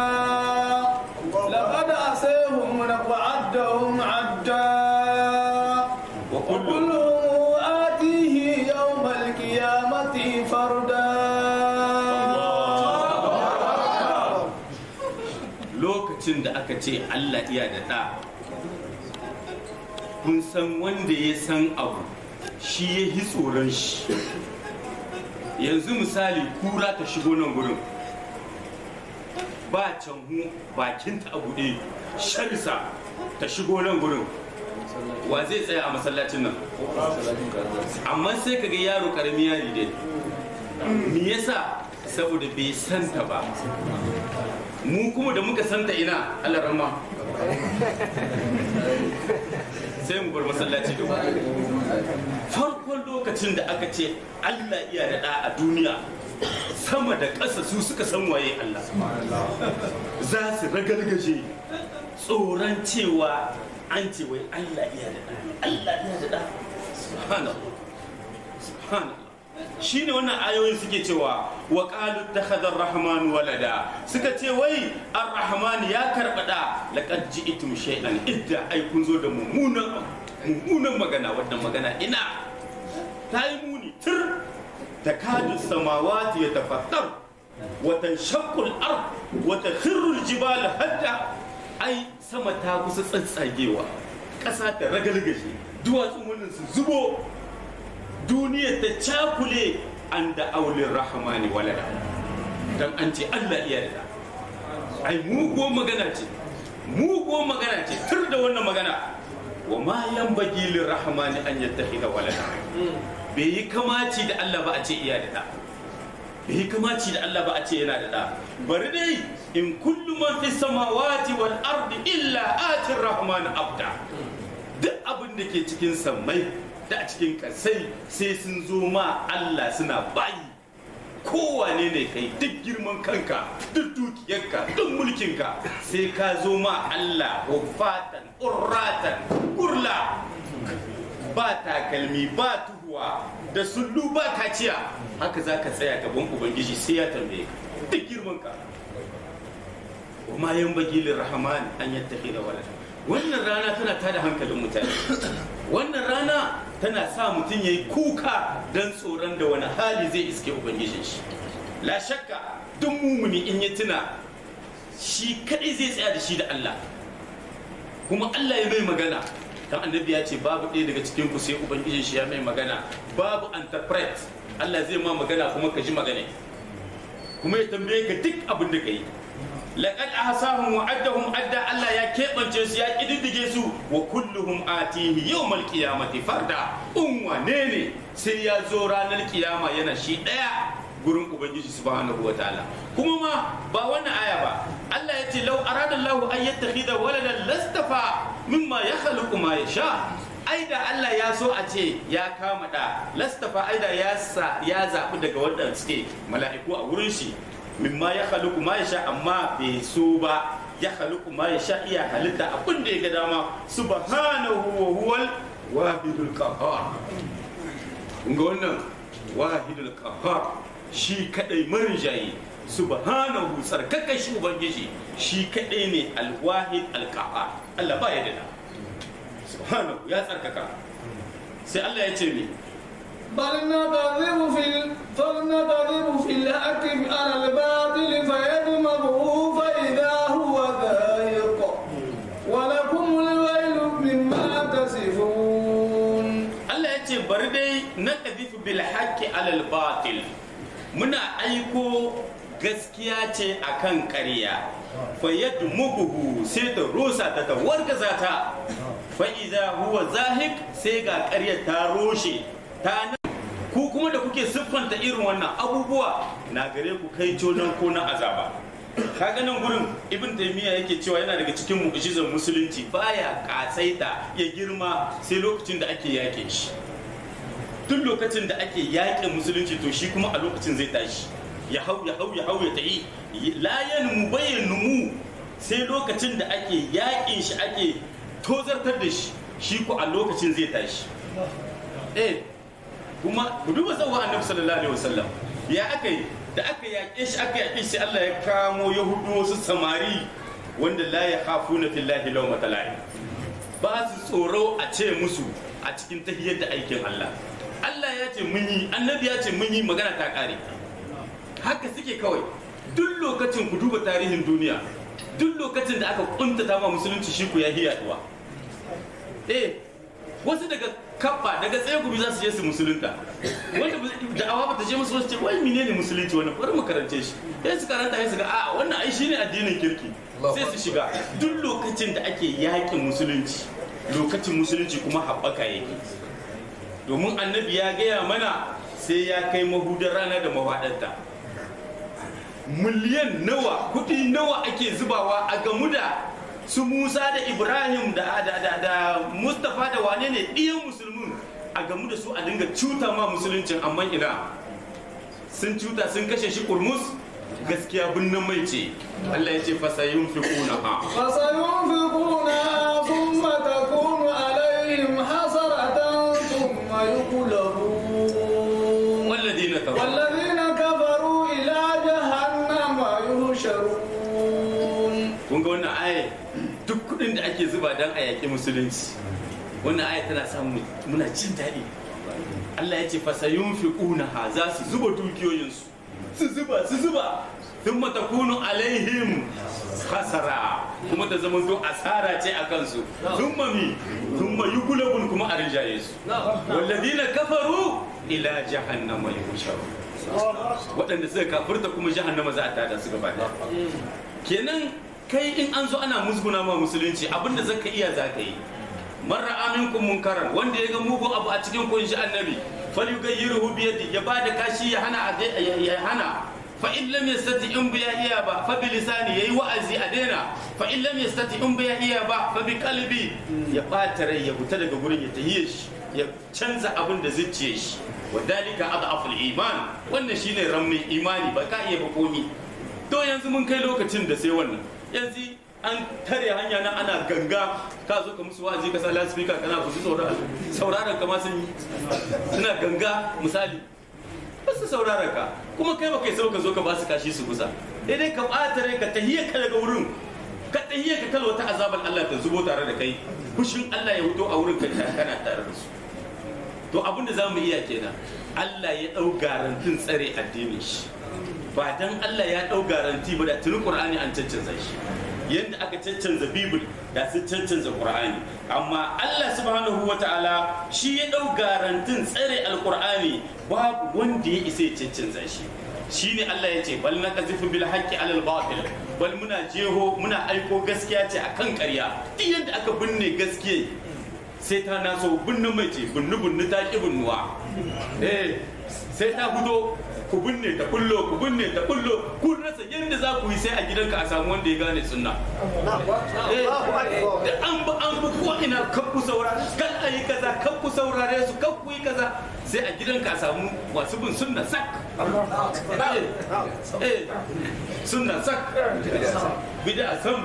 لقد أسيهم وعدهم عدا وكل وكلهم آتيه يوم القيامة فردا lokacin da aka ce Allah iya da ɗa kun san wanda ya san abu shi ya yi tsoron shi yanzu misali kura ta shigo nan gurin ba canhu bakinta a buɗe sharisa ta shigo nan gurin wa zai tsaya a masallacin nan amma sai kaga yaro karami yari dai me yasa saboda bai santa ba mu kuma da muka santa ina Allah rahma sai mu bar masallaci da farkon lokacin da aka ce Allah iya da ɗa a duniya sama da ƙasa su suka san waye Allah za su ragargaje tsoron cewa an ce wai Allah iya da ɗa Allah iya da ɗa subhanallah subhanallah shine wannan ayoyin suke cewa wa qalu takhadha ar-rahman walada suka ce wai ar-rahman ya karbada laqad ji'tum shay'an idda ai kun zo da mummunan mummunan magana wannan magana ina ta yi muni tur takadu samawati yatafattar wa tanshaqqu al-ard wa takhirru al-jibal hadda ai sama ta kusa tsatsagewa ƙasa ta ragalgaje duwatsun wannan su zubo duniya ta cakule an da aulin rahamani walada don an ce Allah iya da ai muguwar magana ce muguwar magana ce tur da wannan magana wa ma yan bagilin rahamani an yattahi da walada bai yi kamaci da Allah ba a ce iya da bai yi kamaci da Allah ba a ce yana da da bari dai in kullu man fi samawati wal ardi illa atir rahman abda duk abin da ke cikin sammai da a cikin kasai sai sun zo ma Allah suna bayi kowane ne kai duk girman kanka duk dukiyarka duk mulkinka sai ka zo ma Allah hufatan urratan kurla ba takalmi ba tuhuwa da sullu ba kaciya haka za ka tsaya gaban ubangiji sai ya tambaye ka duk girman ka ma yan bagilin rahman an yattafi da walada wannan rana tana tada hankalin mutane wannan rana tana sa mutum ya yi kuka don tsoron da wani hali zai iske ubangijin shi la shakka duk mumuni in ya tuna shi kadai zai tsaya da shi da Allah kuma Allah ya mai magana dan annabi ya ce babu ɗaya daga cikin ku sai ubangijin shi ya mai magana babu interpret Allah zai ma magana kuma ka ji magana kuma ya tambaye ka duk abin da ka yi laqad ahsahum wa addahum adda Allah ya keɓance su ya kididdige su wa kulluhum atihi yawmal qiyamati farda in wane ne sai ya zo ranar kiyama yana shi daya gurin ubangiji subhanahu wa ta'ala kuma ma ba wannan aya ba Allah ya ce law arada Allah an yattakhidha waladan lastafa mimma yakhluqu ma yasha ai da Allah ya so a ce ya kama da lastafa ai da ya sa ya zabi daga wanda suke mala'iku a wurin shi mimma ya haluku ma ya sha amma bai so ba ya haluku ma ya sha iya halitta abin da ya ga dama subhanahu wa huwal wahidul qahhar kun ga wannan wahidul qahhar shi kadai marinjayi subhanahu sarkaka shi ubangiji shi kadai ne alwahid alqahhar Allah ba ya da subhanahu ya tsarkaka sai Allah ya ce me بل نقذف في ال... فلنقذف في الحق على الباطل فيدمغه فإذا هو ذاهق ولكم الويل مما تصفون Allah ya ce bari dai na ƙazifu bil haqqi alal batil muna aiko gaskiya ce akan ƙarya fa yadmuhu sai ta rusa ta ta wargaza ta fa idza huwa zahik sai ga ƙaryar ta roshe ta nan ku kuma da kuke siffanta irin wannan abubuwa na gare ku kai conan ko na azaba kaga nan gurin ibn taymiya yake cewa yana daga cikin mu'jizar musulunci baya katsaita ya girma sai lokacin da ake yaƙe shi duk lokacin da ake yaƙe musulunci to shi kuma a lokacin zai tashi ya hau ya hau ya hau ya tayi layan mu bayyana mu sai lokacin da ake yaƙin shi ake tozartar da shi shi ko a lokacin zai tashi eh kuma ku duba sauwa annabi sallallahu alaihi wasallam ya aka yi da aka yaƙe shi aka yaƙe shi Allah ya kamo yahudu wasu samari wanda la ya khafuna fillahi law matalai ba su tsoro a ce musu a cikin tahiyar da aikin Allah Allah ya ce mun yi annabi ya ce mun yi magana ta kare haka suke kawai duk lokacin ku duba tarihin duniya duk lokacin da aka kuntata ma musulunci shi ku ya hiyaduwa eh wasu daga kabba daga tsaye gobe za su je su musulunta wanda da'awa ba ta je musu wasu ce wai menene musulunci wannan bari mu karance shi sai su karanta sai su ga a wannan ai shine addinin kirki sai su shiga duk lokacin da ake yakin musulunci lokacin musulunci kuma haɓaka yake domin annabi ya gaya mana sai ya kai mahudar rana da mawaɗanta miliyan nawa kuɗi nawa ake zubawa a gamu da su musa da ibrahim da, da, da, da mustapha da wane ne ɗiyan musulmin a gamu da su a dinga cuta ma musuluncin amma ina sun cuta sun kashe shi kurmus gaskiya binnin mai ce allah ya ce fasayin fi kuna ha فسينفقونها ثم تكون عليهم حسرة ثم يقلبون والذين كفروا والذين كفروا إلى جهنم يحشرون kun ga wannan aya duk kudin da ake zuba don a yaƙi musulunci wannan aya tana samu muna jin daɗi Allah ya ce fasayun fi ha za su zuba dukiyoyinsu su zuba su zuba sun matakunu alaihim hasara kuma ta zama to asara ce a kansu sun mami sun mayu gulabun kuma a rinjaye su walladina kafaru ila jahannama yusharu waɗanda suka kafirta kuma jahannama za a tada su gaba ɗaya kenan kai in an zo ana musguna ma musulunci abinda zaka iya zaka yi marra aminkum munkaran wanda ya ga mugun abu a cikin kunshi annabi falyughayyiruhu bi yadi ya bada kashi ya hana a dai- ya hana fa in lam yastati in biya iya ba fa bi lisani yayi wa'azi a daina fa in lam yastati in biya iya ba fa bi qalbi ya bata rai ya fita daga gurin ya tahiye shi ya canza abin da zuciye shi wadalika adaful iman wannan shine rammin imani ba ka iya ba komi to yanzu mun kai lokacin da sai wannan yanzu an tare hanya na ana ganga ka zo ka musu wa'azi ka sa lasfika kana ku saurara sauraron ka ma sun yi suna ganga misali ba su saurara ka kuma kai ba kai sau ka zo ka ba su kashi su kusa dai ka ɓata rai ka tahiyya ka daga wurin ka tahiyya ka kalwata azabar Allah ta zubo tare da kai fushin Allah ya hudo a wurin ka kana tare da su to abin da za mu iya kenan Allah ya ɗau garantin tsare addinin shi ba dan Allah ya ɗau garanti ba da tuni Qur'ani an cancanza shi yadda aka cancanza Bibil da su cancanza Qur'ani amma Allah subhanahu wa ta'ala shi ya ɗau garantin tsare alqur'ani babu wanda ya isa ya cancanza shi shine Allah ya ce bal na qazifu bil haqqi alal batil bal muna jeho muna aiko gaskiya ce akan ƙarya duk yadda aka binne gaskiya sai ta naso binne mai ce binne binne ta ki binnuwa eh sai ta fito ku binne ta kullo ku binne ta kullo kun rasa yadda za ku yi sai a gidanka a samu wanda ya gane sunna eh da an ba an bu ko ina kan ku saurare kan ayi kaza kan ku saurare su kan ku yi kaza sai a gidanka a samu masu bin sunna sak eh eh sunna sak bid'a sam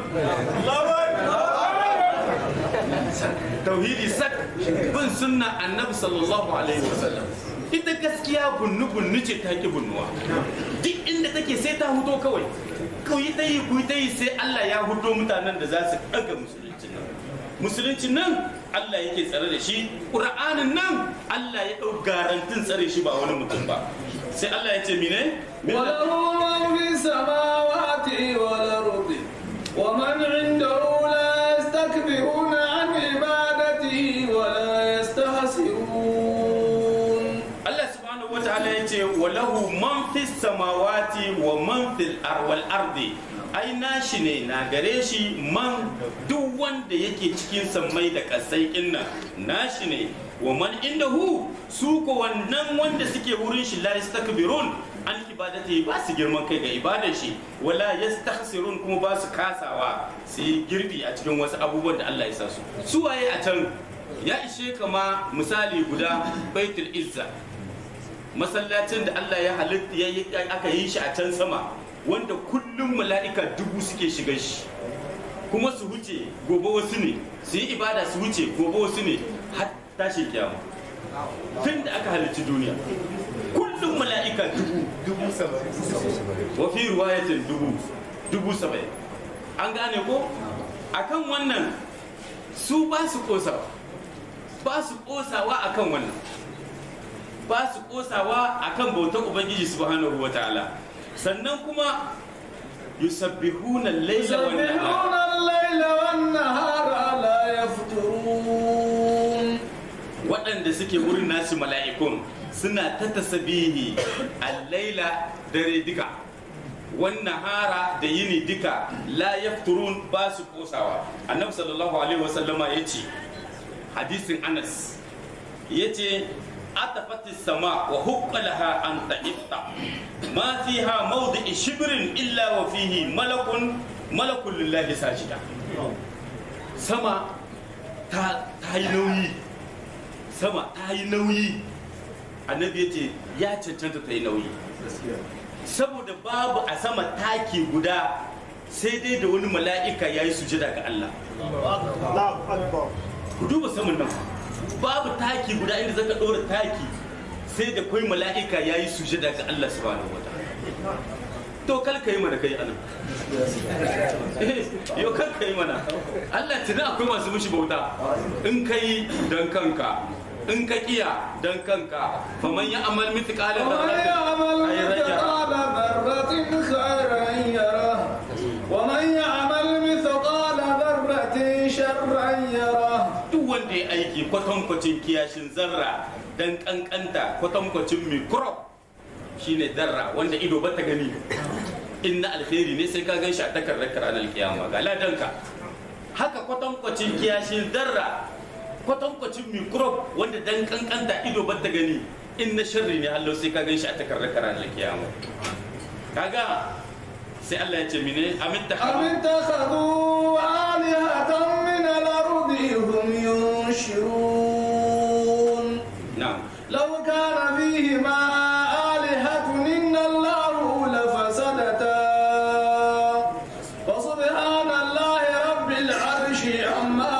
tauhidi sak bin sunna annabi sallallahu alaihi wasallam ita gaskiya bunnu bunnu ce ta ki bunnuwa duk inda take sai ta huto kawai ku yi ta yi ku yi ta yi sai Allah ya hudo mutanen da za su daga musulunci nan musulunci nan Allah yake tsare da shi ƙur'anin nan Allah ya ɗau garantin tsare shi ba wani mutum ba sai Allah ya ce mine وله من في السماوات والأرض ومن عنده لا يستكبرون عن عبادته ولا يستحسرون Allah subhanahu ta'ala ya ce walahu man fis samawati wa man fil ar- wal ardi ai nashi ne na gare shi man duk wanda yake cikin sammai da kasai inna nashi ne wa man indahu su ko wannan wanda suke wurin shi la yastakbirun an ibadati ba su girman kai ga ibadar shi wala yastakhsirun kuma ba su kasawa su yi girbi a cikin wasu abubuwan da Allah ya sa su su waye a can ya ishe kama misali guda baitul izza masallacin da Allah ya halitta ya yi aka yi shi a can sama wanda kullum mala'ika dubu suke shiga shi kuma su huce gobe wasu ne su yi ibada su huce gobe wasu ne har tashi kiyama tun da aka halicci duniya kullum mala'ika dubu dubu saba'in wa fi riwayatin dubu dubu saba'in an gane ko akan wannan su ba su kosawa ba su kosawa akan wannan ba su kosawa akan bautar ubangiji subhanahu wa ta'ala sannan kuma yusabbihuna al-laila wan nahar يسبحون الليل والنهار لا يفترون waɗanda suke wurin nasu mala'ikun suna ta tasabihi al-laila dare duka wannan hara da yini duka la yafturun ba su kosawa annabi sallallahu alaihi wasallama ya ce hadisin anas ya ce atafatis sama wa hukkalaha an ta'ifta ma fiha mawdi'i shibrin illa wa fihi malakun malakun lillahi sajida sama ta ta yi nauyi sama ta yi nauyi annabi ya ce ya cancanta ta yi nauyi saboda babu a sama taki guda sai dai da wani mala'ika ya yi sujada ga Allah ku duba saman nan babu taki guda inda zaka ɗora taki sai da kwai mala'ika ya yi sujada ga Allah subhanahu wa ta'ala to kal ka yi mana kai anan yau kal ka yi mana Allah tuni akwai masu mushi bauta in ka yi don kanka in ka kiya don kanka faman ya amal mithqala ومن يعمل مثقال ذرة خيرا يره ومن يعمل مثقال ذرة شرا يره duk wanda ya aiki kwatankwacin kiyashin zarra dan kankanta kwatankwacin mikrob shine zarra wanda ido ba ta gani in na alheri ne sai ka gan shi a takardar ranar kiyama ga ladanka haka kwatankwacin kiyashin zarra kwatankwacin mikrob wanda dan kankanta ido ba ta gani in na sharri ne Allah sai ka gan shi a takardar ranar kiyama kaga sai Allah ya ce mine amin ta أم اتخذوا آلهة من الأرض هم ينشرون na'am لو كان فيهما آلهة إلا الله لفسدتا فسبحان الله رب العرش عما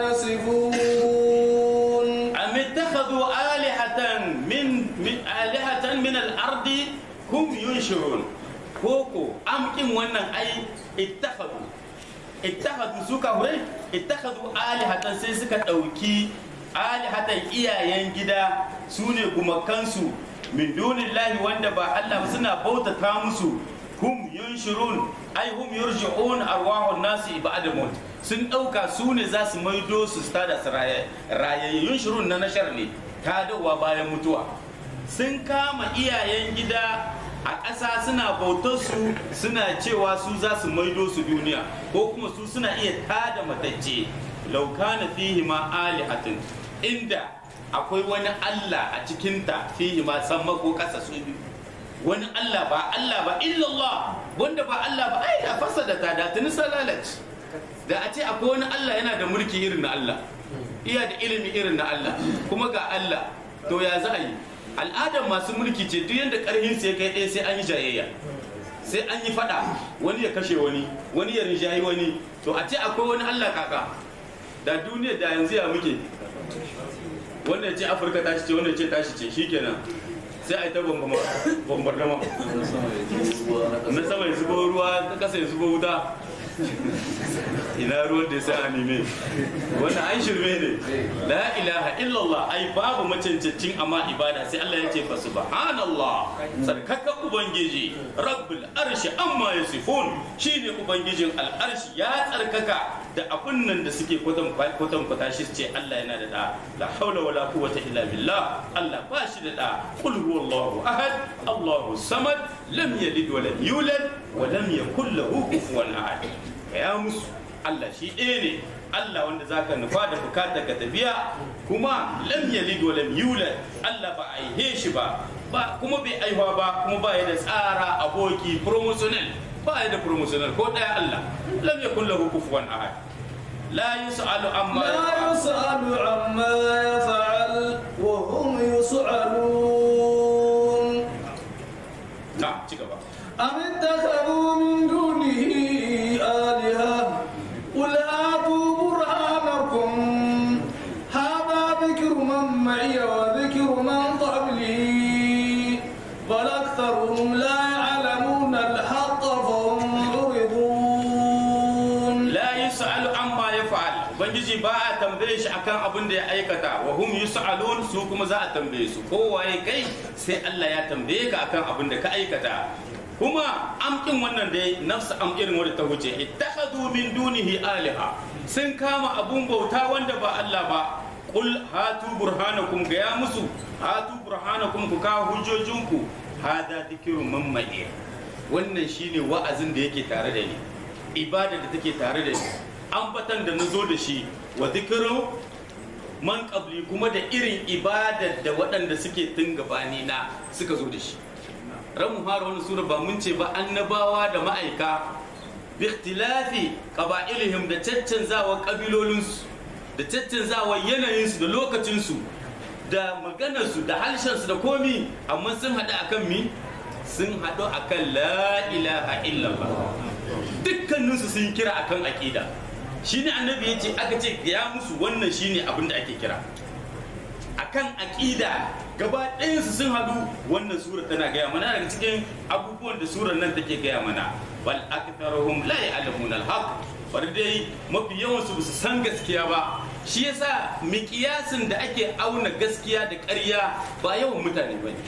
يصفون أم اتخذوا آلهة من من آلهة من الأرض هم ينشرون كوكو أم كم wannan ai ittakhadhu ittakhadhu suka hure ittakhadhu alihatan sai suka dauki alihatan iyayen gida sune gumakansu min dunillahi wanda ba Allah ba suna bautata musu hum yunshirun ai hum yurji'un arwahun nasi ba'da maut sun dauka su ne za su maido su stada su raye raye yunshirun na nashar ne ta dawa bayan mutuwa sun kama iyayen gida a ƙasa suna bautar su suna cewa su za su maido su duniya ko kuma su suna iya tada matacce laukana fihi ma alihatin inda akwai wani Allah a cikinta fihi ma sama ko ƙasa su biyu wani Allah ba Allah ba illallah wanda ba Allah ba ai da fasada ta da tuni salalaci da a ce akwai wani Allah yana da mulki irin na Allah iya da ilimi irin na Allah kuma ga Allah to ya za a yi al'adar masu mulki ce duk yadda karhin sai kai ɗaya sai an yi jayayya sai an yi fada wani ya kashe wani wani ya rinjayi wani to a ce akwai wani Allah kaka da duniya da yanzu ya muke wannan ya ce afirka tashi ce wannan ya ce tashi ce shikenan sai a yi ta bombardama na sama ya zubo ruwa ta kasa ya zubo wuta ina ruwan da ya sa anime wannan an shirme ne la ilaha illallah ai babu macancancin amma ibada sai Allah ya ce fa subhanallah sarkaka ubangiji rabbul arshi amma yasifun shine ubangijin al'arshi ya tsarkaka da abun nan da suke kwatan kwatan kwata shi su ce Allah yana da da la haula wala quwwata illa billah Allah ba shi da da qul huwallahu ahad Allahu samad lam yalid wa lam yulad wa lam yakul lahu kufuwan ahad ya musu Allah shi ɗaya ne Allah wanda zaka nufa da bukatar ka tafiya kuma lam yalid wa lam yulad Allah ba a aihe shi ba ba kuma bai aihuwa ba kuma ba ya da tsara aboki promotional ba ya da promotional ko ɗaya Allah lam yakul lahu kufuwan ahad la yus'alu amma لا yaf'al يسأل عما يفعل وهم يسألون na ci gaba أم اتخذوا من دونه آلهة قل هاتوا برهانكم هذا ذكر من معي وذكر من قبلي بل أكثرهم لا يعلمون الحق فهم معرضون la yus'alu amma yaf'al ubangiji ba a tambaye shi akan abin da ya aikata wa hum yus'alun su kuma za a tambaye su kowaye kai sai Allah ya tambaye ka akan abin da ka aikata kuma amkin wannan dai nafsu am irin wadda ta wuce ittakhadhu min dunihi aliha sun kama abun bauta wanda ba Allah ba qul hatu burhanakum ga ya musu hatu burhanakum ku kawo hujjojinku hada dhikrun man ma'i wannan shine wa'azin da yake tare da ni ibada da take tare da ni ambatan da na zo da shi wa zikirin man qabli kuma da irin ibadar da waɗanda suke tun gabani na suka zo da shi ran mu fara wani sura ba mun ce ba annabawa da ma'aika bi ikhtilafi qaba'ilihim da caccanzawa kabilolinsu da caccanzawa yanayinsu da lokacinsu da maganarsu da harshensu da komi amma sun haɗu akan mi sun haɗu akan la ilaha illallah dukkaninsu sun kira akan aƙida shine annabi ya ce aka ce ya musu wannan shine abin da ake kira akan aƙida gaba ɗayansu sun haɗu wannan sura tana gaya mana daga cikin abubuwan da surar nan take gaya mana bal aktharuhum la ya'lamun al-haq bari dai mafi yawan su su san gaskiya ba shi yasa miƙiyasin da ake auna gaskiya da ƙarya ba yawan mutane bane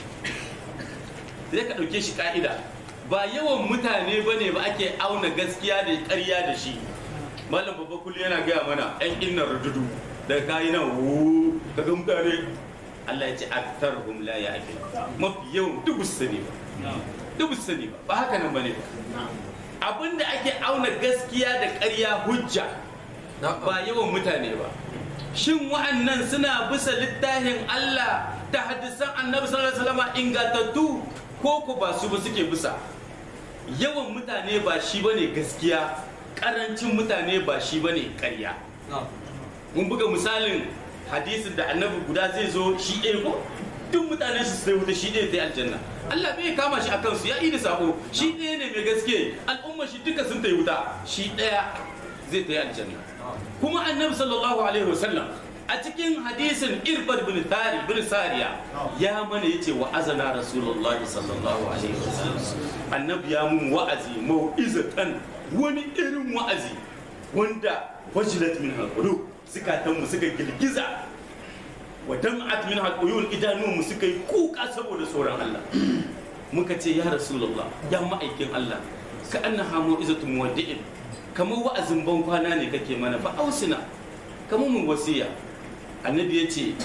sai ka ɗauke shi ka'ida ba yawan mutane bane ba ake auna gaskiya da ƙarya da shi malam babba kullu yana gaya mana yan innan rududu da kayi nan wu daga mutane Allah ya ce aktarhum la ya'qil mafi yawan duk su sani ba duk su sani ba ba haka nan bane ba abinda ake auna gaskiya da ƙarya hujja ba yawan mutane ba shin wa'annan suna bisa littafin Allah da hadisan annabi sallallahu alaihi wasallam ingantattu ko ko ba su ba suke bisa yawan mutane ba shi bane gaskiya karancin mutane ba shi bane ƙarya mun buga misalin hadisin da annabi guda zai zo shi ɗaya ko duk mutanen shi sai wuta shi ɗaya ta aljanna Allah bai kama shi akan su ya yi da sako shi ɗaya ne mai gaske al'umma shi duka sun ta wuta shi ɗaya zai ta aljanna kuma annabi sallallahu alaihi wasallam a cikin hadisin irbad bin tari bin sariya ya mana yace wa azana rasulullahi sallallahu alaihi wasallam annabi ya mun wa'azi mau'izatan wani irin wa'azi wanda wajilat min alqulub zukatanmu suka girgiza wa dam'at min alquyul idanunmu suka yi kuka saboda tsoron Allah muka ce ya rasulullah ya ma'aikin Allah ka annaha mu'izatu muwaddi'in kamar wa'azin ban kwana ne kake mana fa ausina kamar mun wasiya annabi ya ce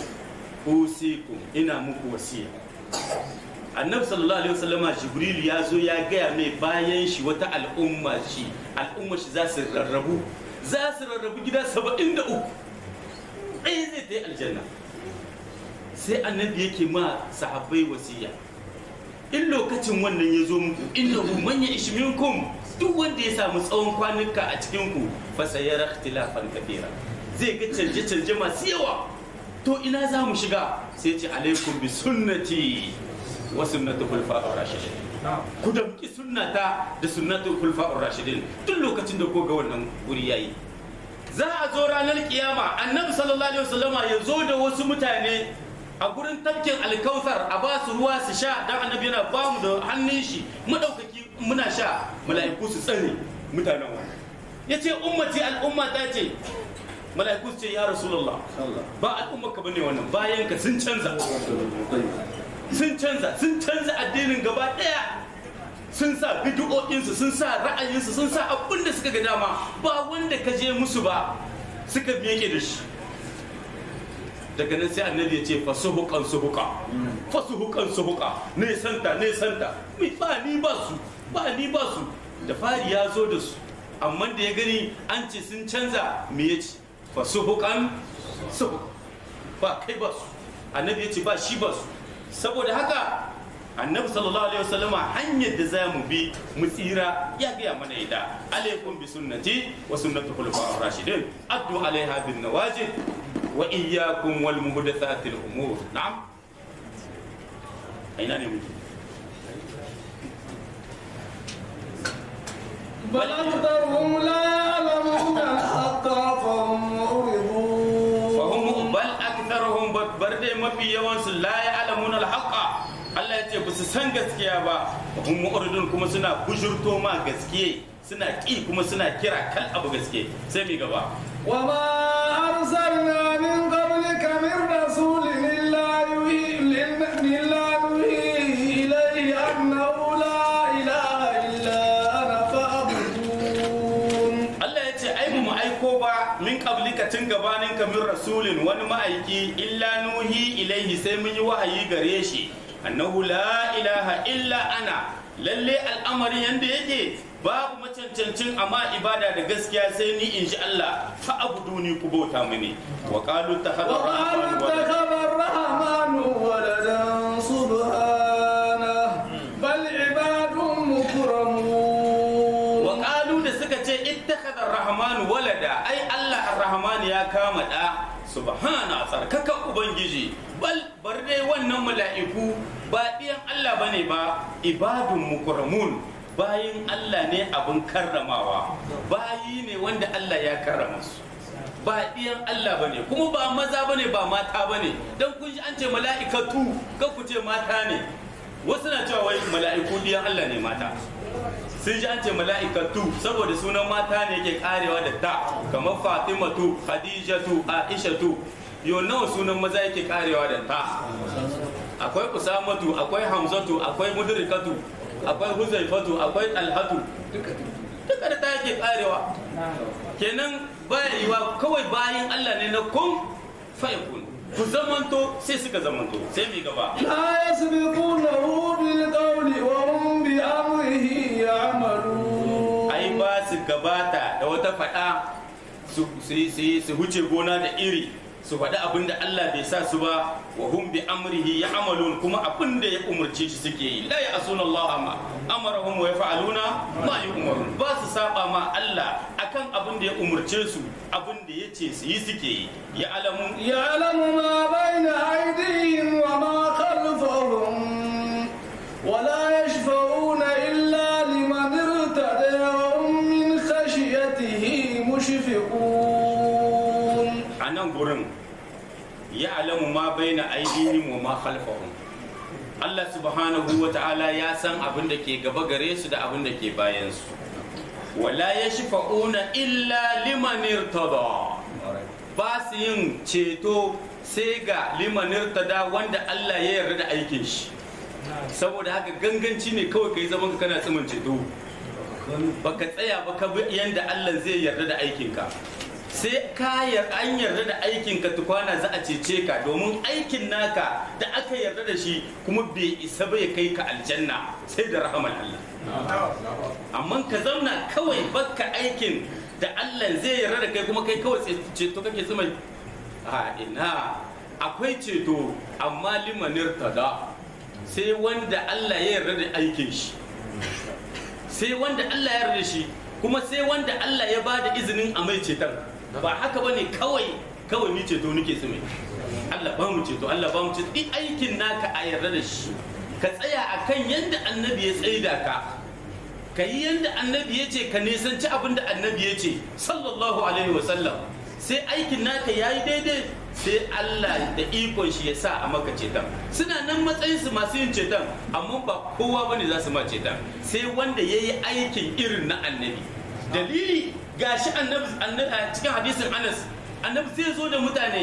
usikum ina muku wasiya annabi sallallahu alaihi wasallama jibril ya zo ya gaya mai bayan shi wata al'umma shi al'umma shi za su rarrabu za su rarrabu gida saba'in da uku ɗaya zai ta yi aljanna sai annabi yake ma sahabbai wasiya in lokacin wannan ya zo muku innahu man ya'ish minkum duk wanda ya samu tsawon kwanuka a cikin ku fa sayara ikhtilafan kathira zai ga canje canje masu yawa to ina za mu shiga sai ce alaikum bi sunnati wa sunnatu khulafa'ir rashidin ku damki sunnata da sunnatu khulafa'ir rashidin duk lokacin da ko ga wannan guri yayi za a zo ranar kiyama annabi sallallahu alaihi wasallama ya zo da wasu mutane a gurin tafkin alkautar a ba su ruwa su sha dan annabi yana ba mu da hannun shi madaukaki muna sha mala'iku su tsare mutanen wannan yace ummati al'umma ta ce mala'iku su ce ya rasulullah ba al'umma ka bane wannan bayan ka sun canza sun canza sun canza addinin gaba daya sun sa bid'o'insu sun sa ra'ayinsu sun sa abin da suka ga dama ba wanda ka je musu ba suka miƙe da shi daga nan sai annabi ya ce fasuhukan suhuka fasuhukan suhuka ne santa ne santa mi ba ni ba su ba ni ba su da fari ya zo da su amma da ya gani an ce sun canza me ya ce fasuhukan suhuka ba kai ba su annabi ya ce ba shi ba su saboda haka annabi sallallahu alaihi wasallama hanyar da za mu bi mu tsira ya gaya mana ita alaikum bi sunnati wa sunnati khulafa'ir rashidin addu alaiha bin nawajid wa iyyakum wal muhdathatil umur na'am aina ne muke بل أكثرهم لا يعلمون الحق فهم معرضون fahim bal aktharuhum bar dai mafi yawan su la ya'lamuna al-haqqa Allah ya ce ba su san gaskiya ba hum mu'ridun kuma suna bujurto ma gaskiye suna ki kuma suna kira kal abu gaske sai mi gaba وما أرسلنا من قبلك من رسول إلا يوحي إلا نوحي إليه أنه لا إله إلا أنا فاعبدون Allah ya ce ai mu aiko ba min qablika tun gabanin ka min rasulin wani ma'aiki illa nuhi ilaihi sai mun yi wahayi gare shi annahu la ilaha illa ana lalle al'amarin yanda yake babu macancancin amma ibada da gaskiya sai ni in ji Allah fa abuduni ku bauta mini wa qalu takhadha وقالوا اتخذ الرحمن ولدا سبحانه بل عباد مكرمون wa qalu da suka ce ittakhadha ar-rahman walada ai Allah ar-rahman ya kama da subhana tsarkaka ubangiji bal bar dai wannan mala'iku ba ɗiyan Allah bane ba ibadun mukramun bayin Allah ne abin karramawa bayi ne wanda Allah ya karrama su ba ɗiyan Allah bane kuma ba maza bane ba mata bane dan kun ji an ce mala'ikatu kan ku ce mata ne wasu na cewa wai mala'iku ɗiyan Allah ne mata sun ji an ce mala'ikatu saboda sunan mata ne ke karewa da ta kamar fatimatu khadijatu aishatu yo nawa sunan maza yake karewa da ta akwai usamatu akwai hamzatu akwai mudrikatu akwai huzaifatu akwai talhatu duka da ta yake karewa kenan baya yiwa kawai bayan allah ne na kun fayakun ku zamanto sai suka zamanto sai mi gaba لا يسبقونه بالقول وهم بأمره يعملون ai ba su gabata da wata faɗa su su- su- su huce gona da iri su faɗi abin da Allah bai sa su ba wa hum bi amrihi ya'malun kuma abin da ya umurce shi suke yi la ya'suna Allah ma amarahum wa yaf'aluna ma yu'marun ba su saba ma Allah akan abin da ya umurce su abin da ya ce su yi suke yi ya alamu يعلم ما بين أيديهم وما خلفهم ولا يشفعون إلا لمن ارتدى وهم من خشيته مشفقون a nan gurin ya alamu ma baina aidihim wa ma khalfahum Allah subhanahu wa ta'ala ya san abin da ke gaba gare su da abin da ke bayan su wala yashfa'una illa liman irtada ba su yin ceto sai ga liman irtada wanda Allah ya yarda da aikin shi saboda haka ganganci ne kawai kai zaman ka kana tsimin ceto baka tsaya ba ka bi yanda Allah zai yarda da aikinka sai ka yar an yarda da aikinka tukwana za a cece ka domin aikin naka da aka yarda da shi kuma bai isa ba ya kai ka aljanna sai da rahaman Allah amma ka zauna kawai baka aikin da Allah zai yarda da kai kuma kai kawai ceto kake tsima a ina akwai ceto amma limanir tada sai wanda Allah ya yarda da aikin shi sai wanda Allah ya yarda shi kuma sai wanda Allah ya ba da izinin a mai ceton ba haka ba ne kawai kawai ni ceto nake su mai Allah ba mu ceto Allah ba mu ceto duk aikin naka a yarda da shi ka tsaya akan yadda annabi ya tsaida ka ka yi yadda annabi ya ce ka nisanci abin da annabi ya ce sallallahu alaihi wasallam sai aikin naka ya yi daidai sai Allah da ikon shi ya sa a maka ceton suna nan matsayinsu masu yin ceton amma ba kowa bane za su ma ceton sai wanda ya yi aikin irin na annabi dalili gashi annabi annabi a cikin hadisin Anas annabi sai zo da mutane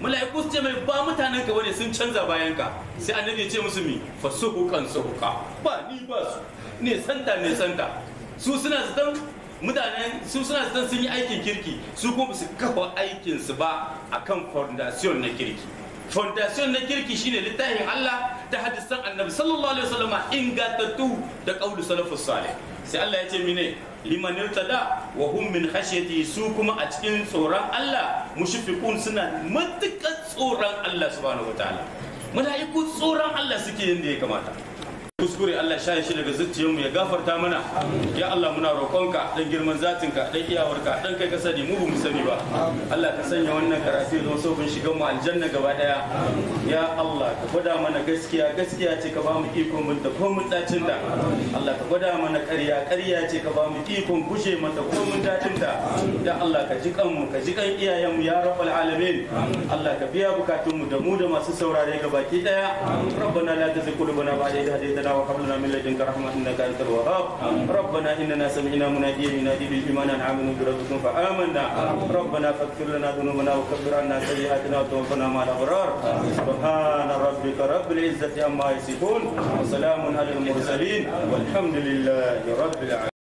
mala'iku su ce mai ba mutanen ka bane sun canza bayan ka sai annabi ya ce musu mi fasuhukan suhuka ba ni ba su ne santa ne santa su suna zaton mutanen su suna zaton sun yi aikin kirki su kuma su kafa aikin su ba akan foundation na kirki foundation na kirki shine littafin Allah da hadisan annabi sallallahu alaihi wasallam ingantattu da qaulu salafus salih sai Allah ya ce mine liman irtada wa hum min khashyati su kuma a cikin tsoron Allah mushfiqun suna matukan tsoron Allah subhanahu wataala mala'iku tsoron Allah suke yanda ya kamata kuskure Allah sha shi daga zuciyarmu ya gafarta mana ya Allah muna roƙonka dan girman zatinka dan iyawarka dan kai ka sani mu mu sani ba Allah ka sanya wannan karatu don so kun shiga mu aljanna gaba daya ya Allah ka gwada mana gaskiya gaskiya ce ka ba mu ikon mun da ko mun dacin da Allah ka gwada mana ƙarya ƙarya ce ka ba mu ikon gushe mata ko mun dacin da ya Allah ka ji kanmu ka ji kan iyayenmu ya rabbal alamin Allah ka biya bukatunmu da mu da masu saurare gabaki daya ربنا لا تزغ قلوبنا بعد إذ هديتنا وهب لنا من لدنك رحمة إنك أنت الوهاب ربنا إننا سمعنا مناديا ينادي بالإيمان أن آمنوا بربكم فآمنا ربنا فاغفر لنا ذنوبنا وكفر عنا سيئاتنا وتوفنا مع الأبرار سبحان ربك رب العزة عما يصفون وسلام على المرسلين والحمد لله رب العالمين